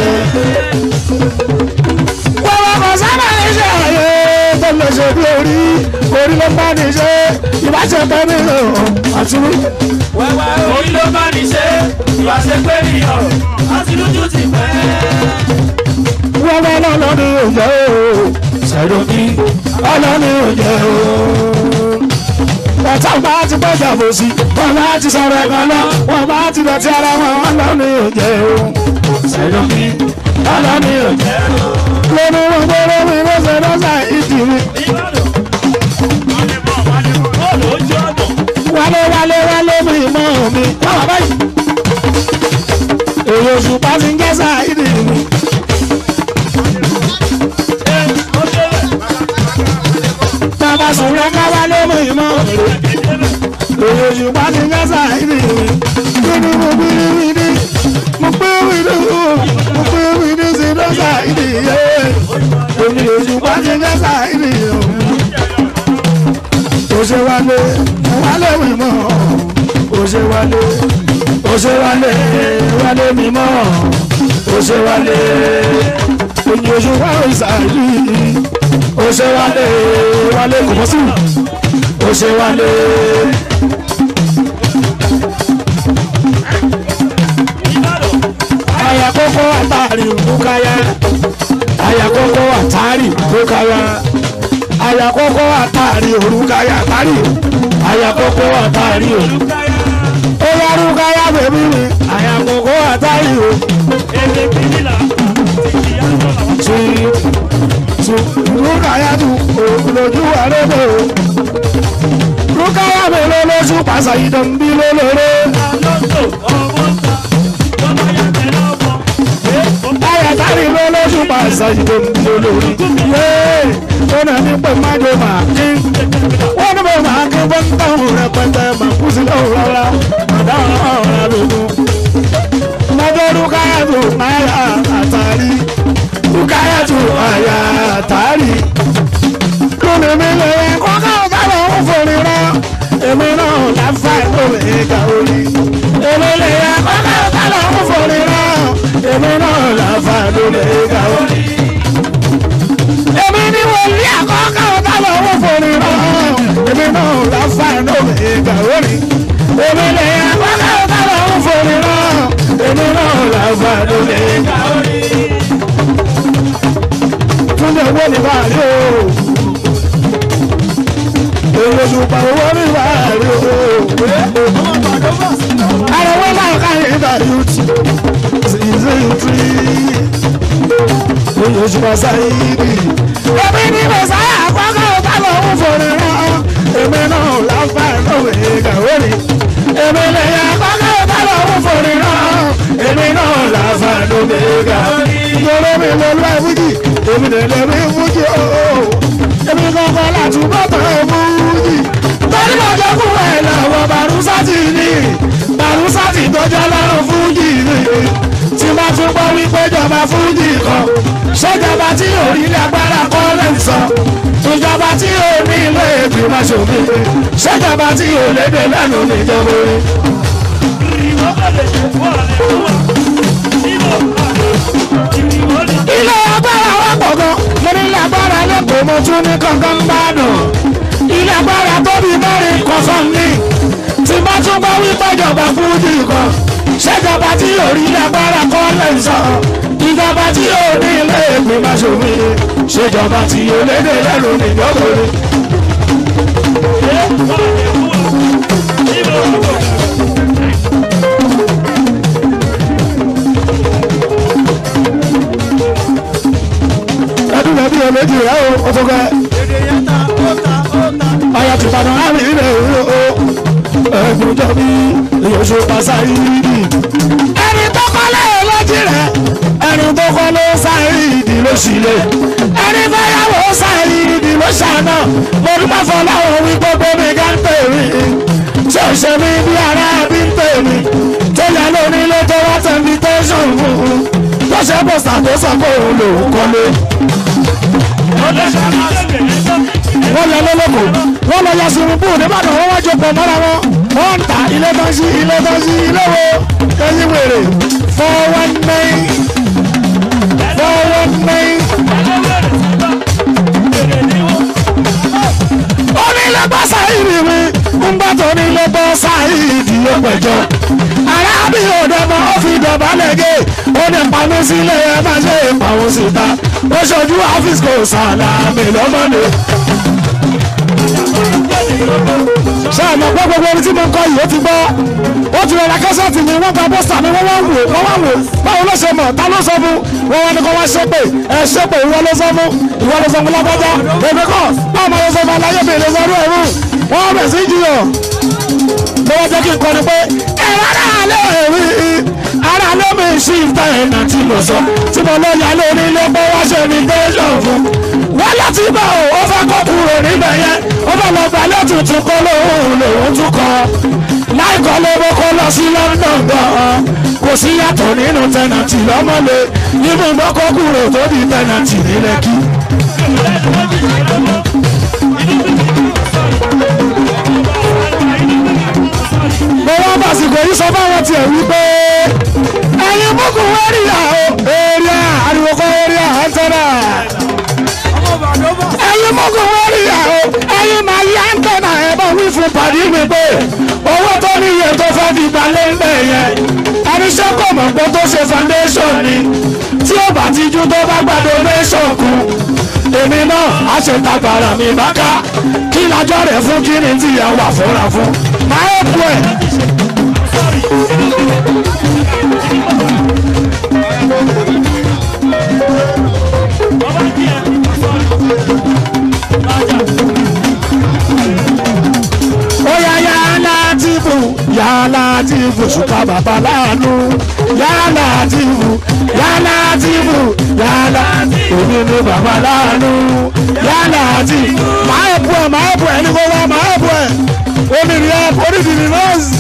wẹ́wẹ́ kò sábà lè ṣe àyè tó lè ṣe bí orí orí ló bá ní ṣe ìbáṣepọ̀ mi o àti ojú. Orí ló bá ní ṣe, ìwà ṣe pé nìyàn, àti lójú ti pẹ́. wẹ́wẹ́ lọ́lọ́ ni ò jẹ́ o ṣàìdọ̀kí ọlọ́ni ò jẹ́ o. Ọ̀tá bá ti gbọ́dọ̀ bò sí, wọ́n bá ti sọ̀rọ̀ ẹ̀kan lọ, wọ́n bá ti dọ̀tí ara wọn, ọlọ́ni ò jẹ́ o. Ṣàìdọ̀kí ọlọ́ni ò jẹ́ o. Lórí wọn gbọ́dọ̀ mi lọ́sẹ̀ lọ́sẹ̀ ìdí mi. Bọ́ọ̀lù ojú ọ̀nà. Wálé wálé wálé mi mọ́ mi. Báwa báyìí. Èrò òṣùpá ti ń jẹ́ sáà ìdí mi. Ẹ ó débẹ̀. Bàbá sùn rẹ̀ ká wálé mi mọ́ mi. Èrò òṣùpá ti ń jẹ́ sáà ìdí mi. Kíni mo gbé mi ní? Mo gbé mi ní o. Mo gbé mi ní sí lọ́sà ìdí yé. Èmi òṣùpá ti ń jẹ́ sáà ìdí o. Ó ṣe wálé, mo wálé mi mọ́. Ó ṣe wálé, ó ṣe wálé, wálé mi mọ́. Ó ṣe wálé, èmi òṣùpá ìsàlì. Ó ṣe wálé, wálé kò mọ́ sí. Ó ṣe wálé. Ìbàdàn. Ayakoko atari bukaya. Ayakoko atari bukaya. Ayakoko atari orukaya atari. Ayakoko atari o. Olùkáyà. Oya rukaya bèbí mi. Ayakoko atari o. Èdè kìnìlà. Ti kìyà lọ́la. Tu tu rukaya tu o lójú àrẹ́bẹ̀ o. Rukaya mi lọ lóṣù pàṣẹ ìdánbí lólórí. Alonso ọmọ ta. sáyé tó ń bí olórí. yéé ó nà ní pé májò máa kí wọ́n ní bẹ́ẹ̀ máa kí wọ́n ń dáhùn rẹpẹtẹ máa kú sílẹ̀ òun rárá àdáhùn ọ̀rọ̀ lógún. mọ́tò rúkáyàtò náírà àtàrí rúkáyàtò àyà àtàrí. lónìí mi lè kọ́kọ́ ọ̀gá lọ́wọ́ fòrí rán èmi náà láfa ìlú ìka orí. èmi lè kọ́kọ́ ọ̀gá lọ́wọ́ fòrí rán èmi náà láfa ìlú ìka orí. èmi ni wòlíì àkọ́kọ́ ọ̀gá lọ́wọ́ fòrí rán èmi náà láfa ìlú ìka orí. èmi lè kọ́kọ́ ọ̀gá lọ́wọ́ fòrí rán èmi náà láfa ìlú ìka orí. túnbẹ̀ wọ́n ní báyìí o olùsùpà owó ní ìwádìí o. àrẹ̀wọ́ náà káyé ìdàrí ti ṣìṣe ìtúrí. olùsùpà sáyéèdì. èmi ní mẹ̀sáyà àkọ́kọ́ ọ̀tá lọ́wọ́ fòrè rán. èmi náà láfa ìlọ́wé gàwórì. èmi lè yẹ àkọ́kọ́ ọ̀tá lọ́wọ́ fòrè rán. èmi náà láfa ìlọ́wé gàwórì. ìjọba mi lọ lọ fújì èmi lè lè rí fújì ooo èmi kankan láti bọ́tọ̀ fújì. torí mo jẹ́ fún ẹ̀ lọ́wọ́ barusati ni barusati tó jẹ́ lọ́rùn fújì ni. tí bá tún gbọ́ wípé jọba fújì kan ṣèjọba tí ò rí ilé agbára kọ́ lè sọ. ìjọba tí ò ní ilé ìgbìmọ̀ ṣòfin ṣèjọba tí ò lédè lẹ́nu níjọba orí. ilé agbára wa pọ̀ gan mo ní ilé agbára lẹ́kọ̀ọ́ mo tún ní kankan bá dùn ilé agbára tóbi mẹ́rin kan fún mi tí bá tún gbọ́ wípé ìjọba fújì kan ṣèjọba tí yóò rí ilé agbára kọ́ lè sọ ìjọba tí yóò ní ilé ìgbìmọ̀ ṣòfin ṣèjọba tí yóò lédè lẹ́nu níjọba rẹ̀. ẹdún ẹbí ẹlẹ́dì rẹ o o tó kẹ́. ọyọ ti padà á rí rẹ o ẹgbẹ́ tó bí ìyóṣù pàṣẹ yìí. ẹni tó kọ́lé lọ́jì rẹ̀ ẹni tó kọ́lé sáyìdì ló sì lè ẹni tó yàwó sáyìdì ló ṣàná mo dúpẹ́ fọláwọ́ wí gbogbo mi ká ń tè mí tí ò ṣe mí bí ara bí ń tè mí tó yẹ lónílé tó wá tẹ̀ tẹ̀sán fún un tó ṣe bọ̀sà tó sọ pé òun lòún kọ́lé wọ́n lọ lọ́lọ́kọ̀ wọ́n lọ yọ sùnmùbù nìbàdàn wọ́n wá jọ pọ̀ mọ́ra wọn wọ́n ń ta ilé tó ń sí ilé tó ń sí ilé wo ẹyin wèrè four one nine four one nine. onílẹ̀gbọ́ sáyìdì mi ń bá tó onílẹ̀gbọ́ sáyìdì yóò pẹ̀jọ́ arábì òdòmọ ó fi dọ̀bálẹ̀ gé ó ní pamọ́ sílé ẹ má ṣe ìpàwọ́ síta ó ṣojú ọ́fíìsì kò sàlámì lọ́mọdé. ṣé àmọ́ pé gbogbo orin tí mo ń kọ yìí ó ti gbọ́ ó ti rọra kẹ́sẹ̀tì mi wọ́n gba bọ́sà mi wọ́n wá wò wọ́n wá wò báwo ló ṣe mọ̀ ta ló sọ fún wọn wá ní kó wá ṣépè ẹ ṣépè ìwọ ló sọ fún ìwọ ló sọ fún lágbájá èmi kọ́ báwo máa lọ sọ fún aláyé mi lè sọ ọdún ẹ̀rú wọ́n bẹ̀ sí jiyàn mo wá jẹ́ kí n kọ́ ni pé ẹ̀rọ náà lè rí ara ló mi ṣí ìta ẹ̀nà tí mo sọ tí mo lọ yà lórí ilé pé wá ṣe ní tẹ́sán fún wọ́n láti bá o ó fẹ́ kó kúrò níbẹ̀ yẹn ó fẹ́ lọ gbà lẹ́tùtù kó lóhùn lòún tún kọ́ láìkọ́ lówó kó lọ sí London gan-an kò sí yàtọ̀ nínú tẹ̀nàtì lọ́mọ́lé nínú ìgbọ́kọ̀ kúrò tó di tẹ̀nàtì ní Lẹ́kì. mo wá bàsìkò yìí sọ fáwọn tiẹ̀ wípé ẹ̀yin mọ́kù wẹ́rìà o èrìà ariwo kọ́ èrìà ẹ̀ńtẹ́nà ẹ̀yin mọ́kù wẹ́rìà o ẹ̀yin máa yí ẹ̀ńtẹ́nà ẹ̀ bá wí fún pàdé mi pé owó tó ní iye tó fẹ́ fi gbalẹ̀ ń bẹ̀ yẹn ẹni ṣé kò mọ̀ pé tó ṣe foundation ni tí ó bá ti jú tó bá gba donation kù èmi náà á ṣe tagbara mi bá ká kí lájọ́ rẹ̀ fún kí ni tíyàwó àfọ́ra fún máa ń pọ̀ ẹ̀. Oya ya Látìfù, ya Látìfù, ṣùkà bàbá láàánú. Ya Látìfù, ya Látìfù, ya Látìfù. ni bàbá láàánú yálà àti máa ẹ̀bù ẹ̀ máa ẹ̀bù ẹ̀ ní kó wá máa ẹ̀bù ẹ̀ omi ni ẹ̀ oríṣi ni nọ́ọ̀sì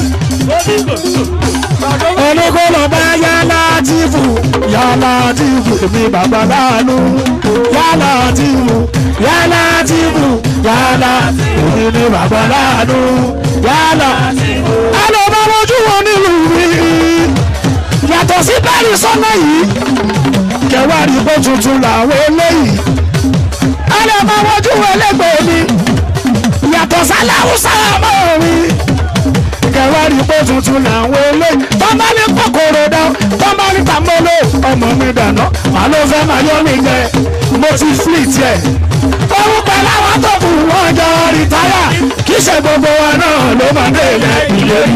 oníkóló bá yálà àtìfù yálà àtìfù èmi bàbá láàánú yálà àtìfù yálà àtìfù yálà èmi ni bàbá láàánú yálà. ẹ lọ bá mojú wọn nílùú mi yàtọ̀ sí bẹ́ẹ̀rì sọ́nà yìí kẹwàá rí bó tuntun làwọn eléyìí ẹ lọ bá mojú wọn lẹ́gbẹ̀ẹ́ mi yàtọ̀ sáláwùsá ọmọ mi kẹwàá rí bó tuntun làwọn eléyìí tọ́mbà ní kòkòrò dán tọ́mbà ní tàmọ́lò ọmọ mi dànù màá ló fẹ́ máa yọ mí jẹ mo ti fleet yẹ orúkọ láwọn tó kù wọn jọ rìtáyà kì í ṣe gbogbo wa náà ló máa dé ilẹ̀ ìlérí.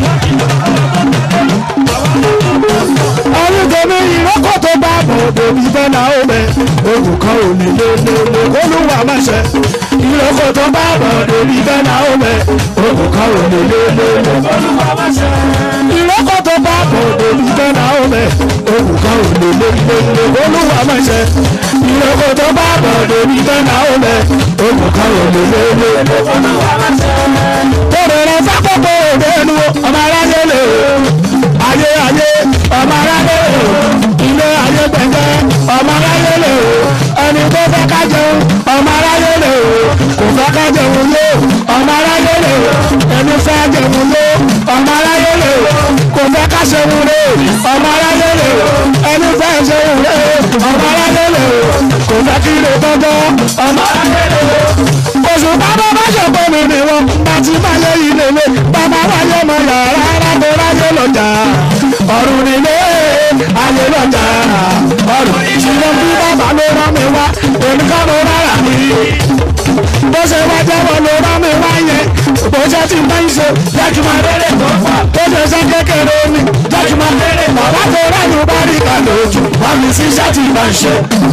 ọdún tèmi ìrókò tó bá bọ̀ bòbí bẹ́ẹ̀ náà ó mẹ́ olùkọ́ ò ní lé lé lé olúwa má ṣe ìrókò tó bá bọ̀ bòbí bẹ́ẹ̀ náà ó mẹ́ olùkọ́ ò ní lé lé lé olúwa má ṣe ìrókò tó bá bọ̀ bòbí bẹ́ẹ̀ náà ó mẹ́ olùkọ́ ò ní lé lé lé olúwa má ṣe ìrókò tó bá bọ̀ bòbí bẹ́ẹ̀ náà ó mẹ́ olùkọ́ ò ní lé lé lé olúwa má ṣe. tòrò rẹ̀ fákòkò òde nu ọmọ aráyé lè ayé ayé ọmọ aráyé lè ilé ayé gbẹ̀ngẹ́ ọmọ aráyé lè ẹni tó fẹ́ ká jẹun ọmọ aráyé lè kò fẹ́ ká jẹun yó ọmọ aráyé lè ẹni fẹ́ jẹun yó ọmọ aráyé lè kò fẹ́ ká ṣeun lé ọmọ aráyé lè ẹni fẹ́ ṣeun lé ọmọ aráyé lè kò fẹ́ kí lè tọ́jọ́ ọmọ aráyé lè oṣù bàbá bá ṣe pé mi ni wọn bá ti máa yẹ ilé lé bàbá wáyé mọ yàrá arábò ráyé lọjà ọ̀run nílé ayé lọjà ọ̀run ṣùgbọ́n bí bàbá ló rán mi wá èmi kọ́ ló rárá mi bó ṣe wá jẹ́wọ́ ló rán mi wá yẹn bó ṣe ti máa ń ṣe jẹ́jú máa rere tó fà bó ṣe ṣe kékeré mi jẹ́jú máa rere bàbá tó ráyè bá rí ká lójú wá mi sí iṣẹ́ tí máa ń ṣe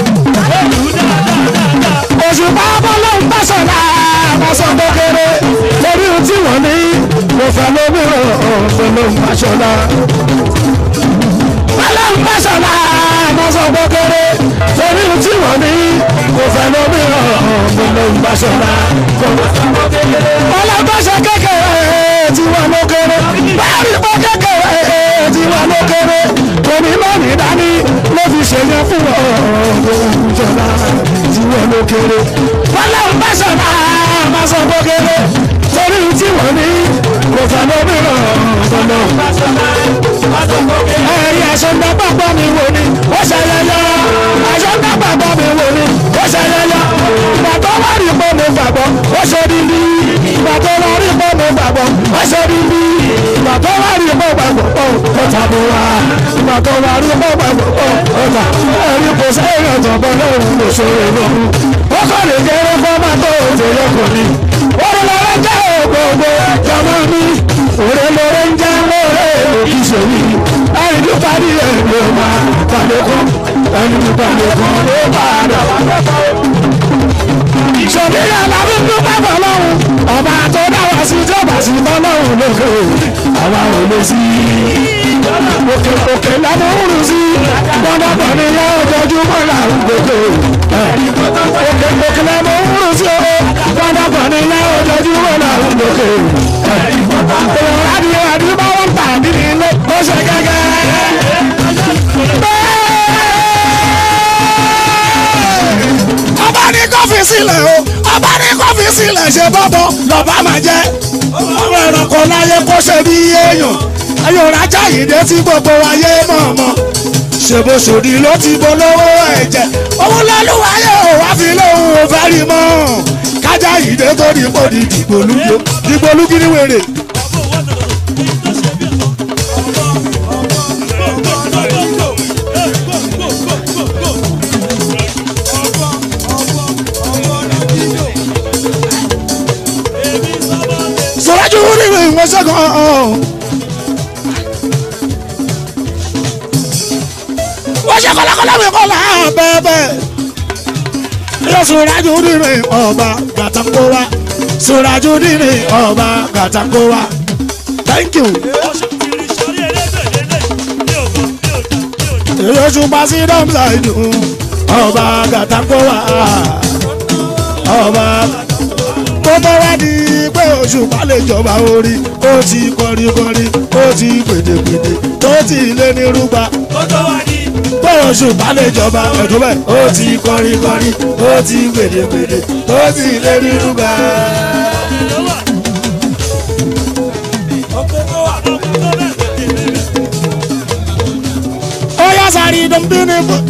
oṣù bàbá ló ń bàṣọ̀lá àbàṣọ kékeré lórí ohun tí wọ́n ní mo fẹ́ lómìíràn ọ̀fẹ́ ló ń bàṣọ̀lá. bàlá ń bàṣọ̀lá àbàṣọ kékeré lórí ohun tí wọ́n ní mo fẹ́ lómìíràn ọ̀fẹ́ ló ń bàṣọ̀lá. ọlọ́gbọ́sọ kékeré tí wọ́n ló kéré báyìí pọ́ kékeré tí wọ́n ló kéré tòmí mọ́mí dání ló fi ṣèyẹn fún ọ̀ọ́dún ìjọba tí wọ́n ló kéré. Bọ́lá ń bá sọ̀rọ̀ máa sọ bó kéré. Torí tí wọ́n ní kò fẹ́ lómìíràn ọ̀dọ́nà. Ẹ̀rí àṣọ̀dá pàpọ̀ mi wò ni ó ṣẹlẹ̀yọ. Àṣọ̀dá pàpọ̀ mi wò ni ó ṣẹlẹ̀yọ. Ìgbà tó wá rí pé mo gbàgbọ́ ó ṣe rí bí. Ìgbà tó wá rí pé mo gbàgbọ́ ó ṣe rí bí. Ìgbà tó wá rí pé mo gbàgbọ́ ó tàbí wá. Ìgbà tó wá rí pé mo gbàgbọ́ ó tà. Ẹ̀rí kò sẹ́yìn ọ̀jọ̀gbọ́n lóhùn ló ṣe é lóhùn ó kọ́ lè kéré fọ́mà tó òjò lọ́kọ̀ ni. orí lọ́rẹ́ jẹ́ ògbógbó jọmọ́ mi òrè lọ́rẹ́ ń jẹ́ lóore òkì sèmi. ẹni tó parí ẹ̀ ló máa balẹ̀kùn ẹni tó balẹ̀kùn ló padà wá lọ́kọ̀. ìṣòbí alábí ń dúpẹ́ fọlọ́run ọba tó dá wa sí tí ó bá sí fọlọ́run lókè àwa ò lè sí òkè òkè lọ́mọ òrùn sí gbọ́dọ̀gbọ́n ni yẹn ojoojúmọ́ là ń gbogbo òkè òkè lọ́mọ òrùn sí o gbọ́dọ̀gbọ́n ni yẹn ojoojúmọ́ là ń gbogbo èèyàn adìyẹ adìyẹ bá wọn tà nínú ilé ó ṣe gẹ́gẹ́ ọba ní kọfí sílẹ̀ o ọba ní kọfí sílẹ̀ ṣe bọ́bọ̀ lọ́ba máa jẹ́ ọmọ ẹranko láyé kó ṣe bí èèyàn ayọ̀rájà yìí dé tí gbogbo ayé mọ̀ọ́mọ́ ṣèbó ṣòdì ló ti bolówó ẹ̀jẹ̀ òun lọ́lúwayé ò wá fi lóhùn ò fẹ́ rí mọ́ kájà yìí dé tó ní pò ní dìgbòlúgbò dìgbòlúgbì ní wèrè. sọ̀rọ̀jú nínú ìwọ̀n ṣẹ́gun wọ́n ṣe kọ́lákọ́lá mi kọ́ láà bẹ́ẹ̀bẹ́ yóò sọ̀rọ̀jú nínú ọba gàtàkówá sọ̀rọ̀jú nínú ọba gàtàkówá thank you. èyí oṣù pa sí dọ́mùsà ìdùn ọba gàtàkọ́wà ọba kó tó wá di pé òṣùpá lè jọba orí ó ti kọrin kọrin ó ti pèdèpèdè tó ti lé ní rúgba Ó tó wá ní. pé òṣùpá lè jọba ẹ̀dùn bẹ́ẹ̀ ó ti kọrin kọrin ó ti pèdèpèdè tó ti lé ní rúgba. Ọkọ̀ tó wà lọ́kọ̀ tó bẹ̀ tètè bẹ̀. ó yá sáré dọ́mbí ní fún.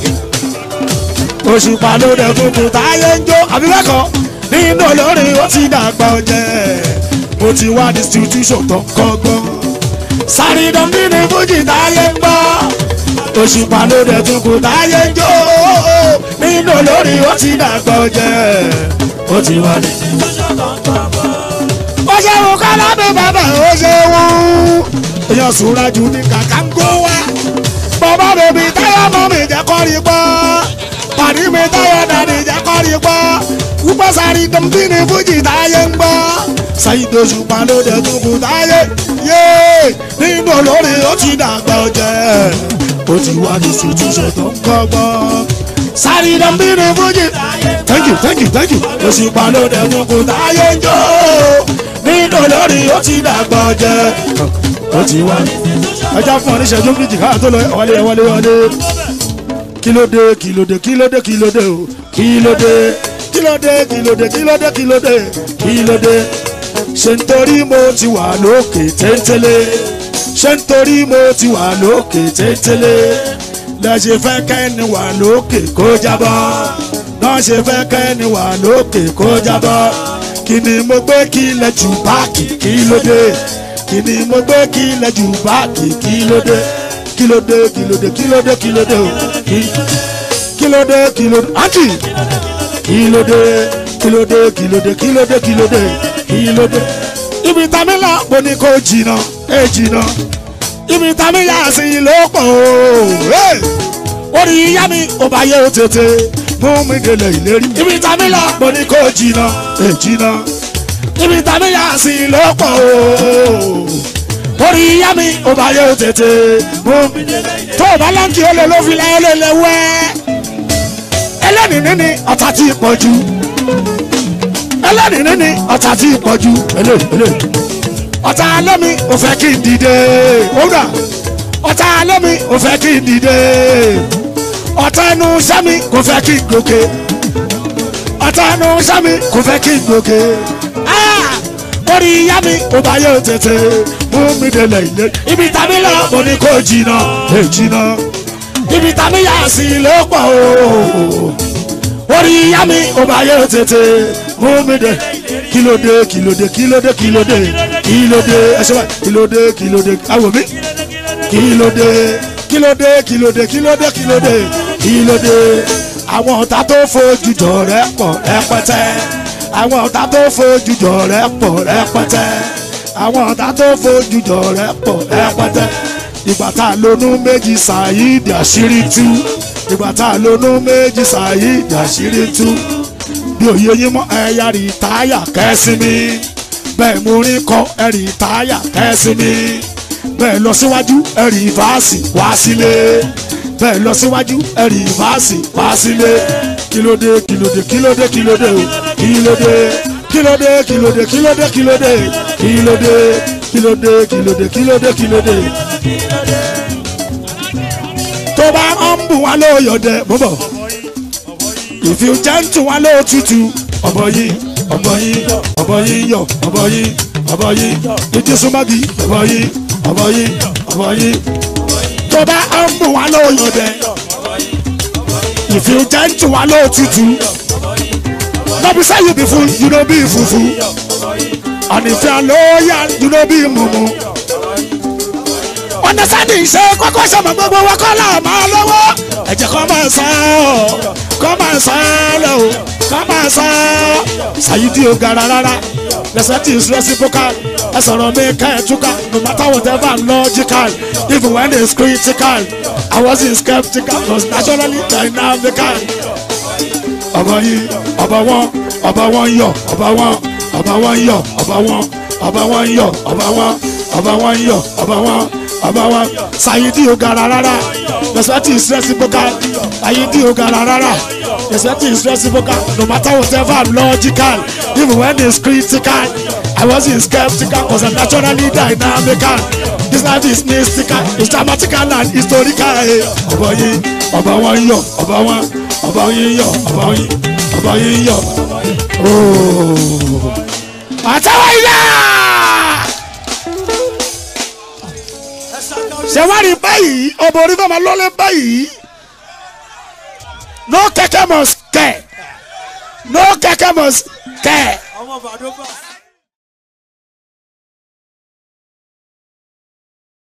òṣùpá ló dẹ̀ kúkú táyé ń jó àbí bẹ́ẹ̀ kọ́ nínú olórin ó ti dàgbà ọ̀jẹ̀ mo ti wá distribution tó kọ́gbọ́n. sáré dọ́mbí ní fújì táyé ń gbọ́ òṣùpá ló dẹ̀ kúkú táyé ń jó nínú olórin ó ti dàgbà ọ̀jẹ̀ ó ti wá distribution tó kọ́gbọ́n. ó ṣe wù kọ́lá bí bàbá ó ṣe wù èèyàn sùúrà jù ní kàkà ń kó wá bàbá bèbí táyà mọ́ mi jẹ́ kọ́ rí gbọ́ pàdé mi táyà dàdí jẹ́ kọ́ rí gbọ́ wúpọ̀ sáré dùnbí ní fújì táyé ń gbọ́ Saheed Òṣùpá ló dé tukù táyé yé nínú olórin ó ti dàgbà ọ̀jẹ̀ ó ti wá ní sùtúnṣe tó ń kọ́gbọ́n sáré dùnbí ní fújì thank you thank you thank you Òṣùpá ló dé tukù táyé ń jó nínú olórin ó ti dàgbà ọ̀jẹ̀ ó ti wá ní ẹja fún ọ ní ìṣẹ́jú méjì káà tó lọ wọlé wọlé wọlé kílódé kílódé kílódé kílódé o kílódé kílódé kílódé kílódé kílódé kílódé ṣe nítorí mo ti wà lókè téńtélé ṣe nítorí mo ti wà lókè téńtélé lẹ́sẹ̀ fẹ́ kẹ́ni wà lókè kó jábọ́ náà ṣe fẹ́ kẹ́ni wà lókè kó jábọ́ kí ni mo gbé kílẹ̀ jù báàkì kílódé kìíní mo gbé kílẹ̀ jù báàkì kílódé kílódé kílódé kílódé kílódé o kí- kílódé kílódé àǹtí kílódé kílódé kílódé kílódé kílódé kílódé. ibi tàmí là mo ní kó jìnnà ẹ jìnnà ibi tàmí yà sí ló pọ̀ o orí yá mi ò bá yẹ o tètè mú mi délé ìlérí ibi tàmí là mo ní kó jìnnà ẹ jìnnà ibi tàbí yà sí ló pọ̀ o. orí yá mi ò bá yẹ o tètè mú mi. tó o bá lọ́nkì ó lè ló fi láyé lè lè wẹ́. ẹlẹ́nìí ní ọ̀tá tí ì pọ̀ jù. ẹlẹ́nìí ní ọ̀tá tí ì pọ̀ jù. ele ele. ọ̀tá lẹ́mi ò fẹ́ kí n dìde. òwúrọ̀ ọ̀tá lẹ́mi ò fẹ́ kí n dìde. ọ̀tá ẹnu sẹ́mi kò fẹ́ kí n gòkè ọ̀tá ẹnu sẹ́mi kò fẹ́ kí n gòkè. Ah! orí ìyá mi ò bá yẹ tètè mú mi délẹ̀ ilé. ibi tàbí lọ mo ní kó jìnnà ẹ jìnnà. ibi tàbí yà sí ló pọ̀ o. orí ìyá mi ò bá yẹ tètè mú mi dé. kílódé kílódé kílódé kílódé kílódé ẹsẹ̀ báyìí kílódé kílódé awò mi kílódé kílódé kílódé kílódé kílódé kílódé àwọn ọ̀tá tó fojú jọ rẹ̀ pọ̀ rẹpẹtẹ àwọn ọ̀tá tó fojú jọ rẹ̀ pọ̀ rẹpẹtẹ àwọn ọ̀tá tó fojú jọ rẹ̀ pọ̀ rẹpẹtẹ ìgbà tá a lónú méjì Saheed àṣírí tú ìgbà tá a lónú méjì Saheed àṣírí tú bí òye yín mọ́ ẹ̀yà rí táyà kẹ́sí mi bẹ́ẹ̀ mo rí kọ́ ẹ̀rí táyà kẹ́sí mi bẹ́ẹ̀ lọ síwájú ẹ̀rí fàásì wá sílé bẹ́ẹ̀ lọ síwájú ẹ̀rí fàásì wá sílé kílódé kílódé kílódé kílódé o kílódé kílódé kílódé kílódé kílódé kílódé kílódé kílódé kílódé kílódé. tó bá ń bù wá lóyọ̀dẹ̀ bọ́bọ̀ if you gentle wá lótútù ọ̀bọ yìí ọ̀bọ yìí ọ̀bọ yìí yọ ọ̀bọ yìí ọ̀bọ yìí ìdí súnmọ́gì ọ̀bọ yìí ọ̀bọ yìí ọ̀bọ yìí tó bá ń bù wá lóyọ̀dẹ̀ if you gentle wá lótútù no be say you be full you no be fufu and if you are loyal you no be mumu understanding ṣe kọ́kọ́ ṣọmọ gbogbo wa kọ́ là máa lọ́wọ́ ẹ̀jẹ̀ kọ́ máa sá ọ́ kọ́ máa sá lọ o kọ́ máa sá ọ́ Saheed ò gara rárá respect is reciprocal ẹ sọ̀rọ̀ mi ká ẹ túká no matter whatever I'm logical even when it's critical I wasn't skeptical was naturally dynamical ọba yìí ọba wọn ọba wọn yọ ọba wọn ọba wọn yọ ọba wọn ọba wọn yọ ọba wọn ọba wọn yọ ọba wọn ọba wa sayidi o gara rárá respect is reciprocal sayidi o gara rárá respect is reciprocal no matter whatever i'm logical even when it's critical i wasn't skeptical cause i'm naturally dynamical this life is mystical it's dramatical and historical eh. ọba yìí ọba wọn yọ ọba wọn ọba yìí yọ ọba yìí ọba yìí yọ ooo àtàwọn ilé ṣe wá rí báyìí ọmọ orí fẹ́ máa lọ́lé báyìí no kẹ̀kẹ́ must kẹ̀ no kẹ̀kẹ́ must kẹ̀. ọmọ bàdó bá.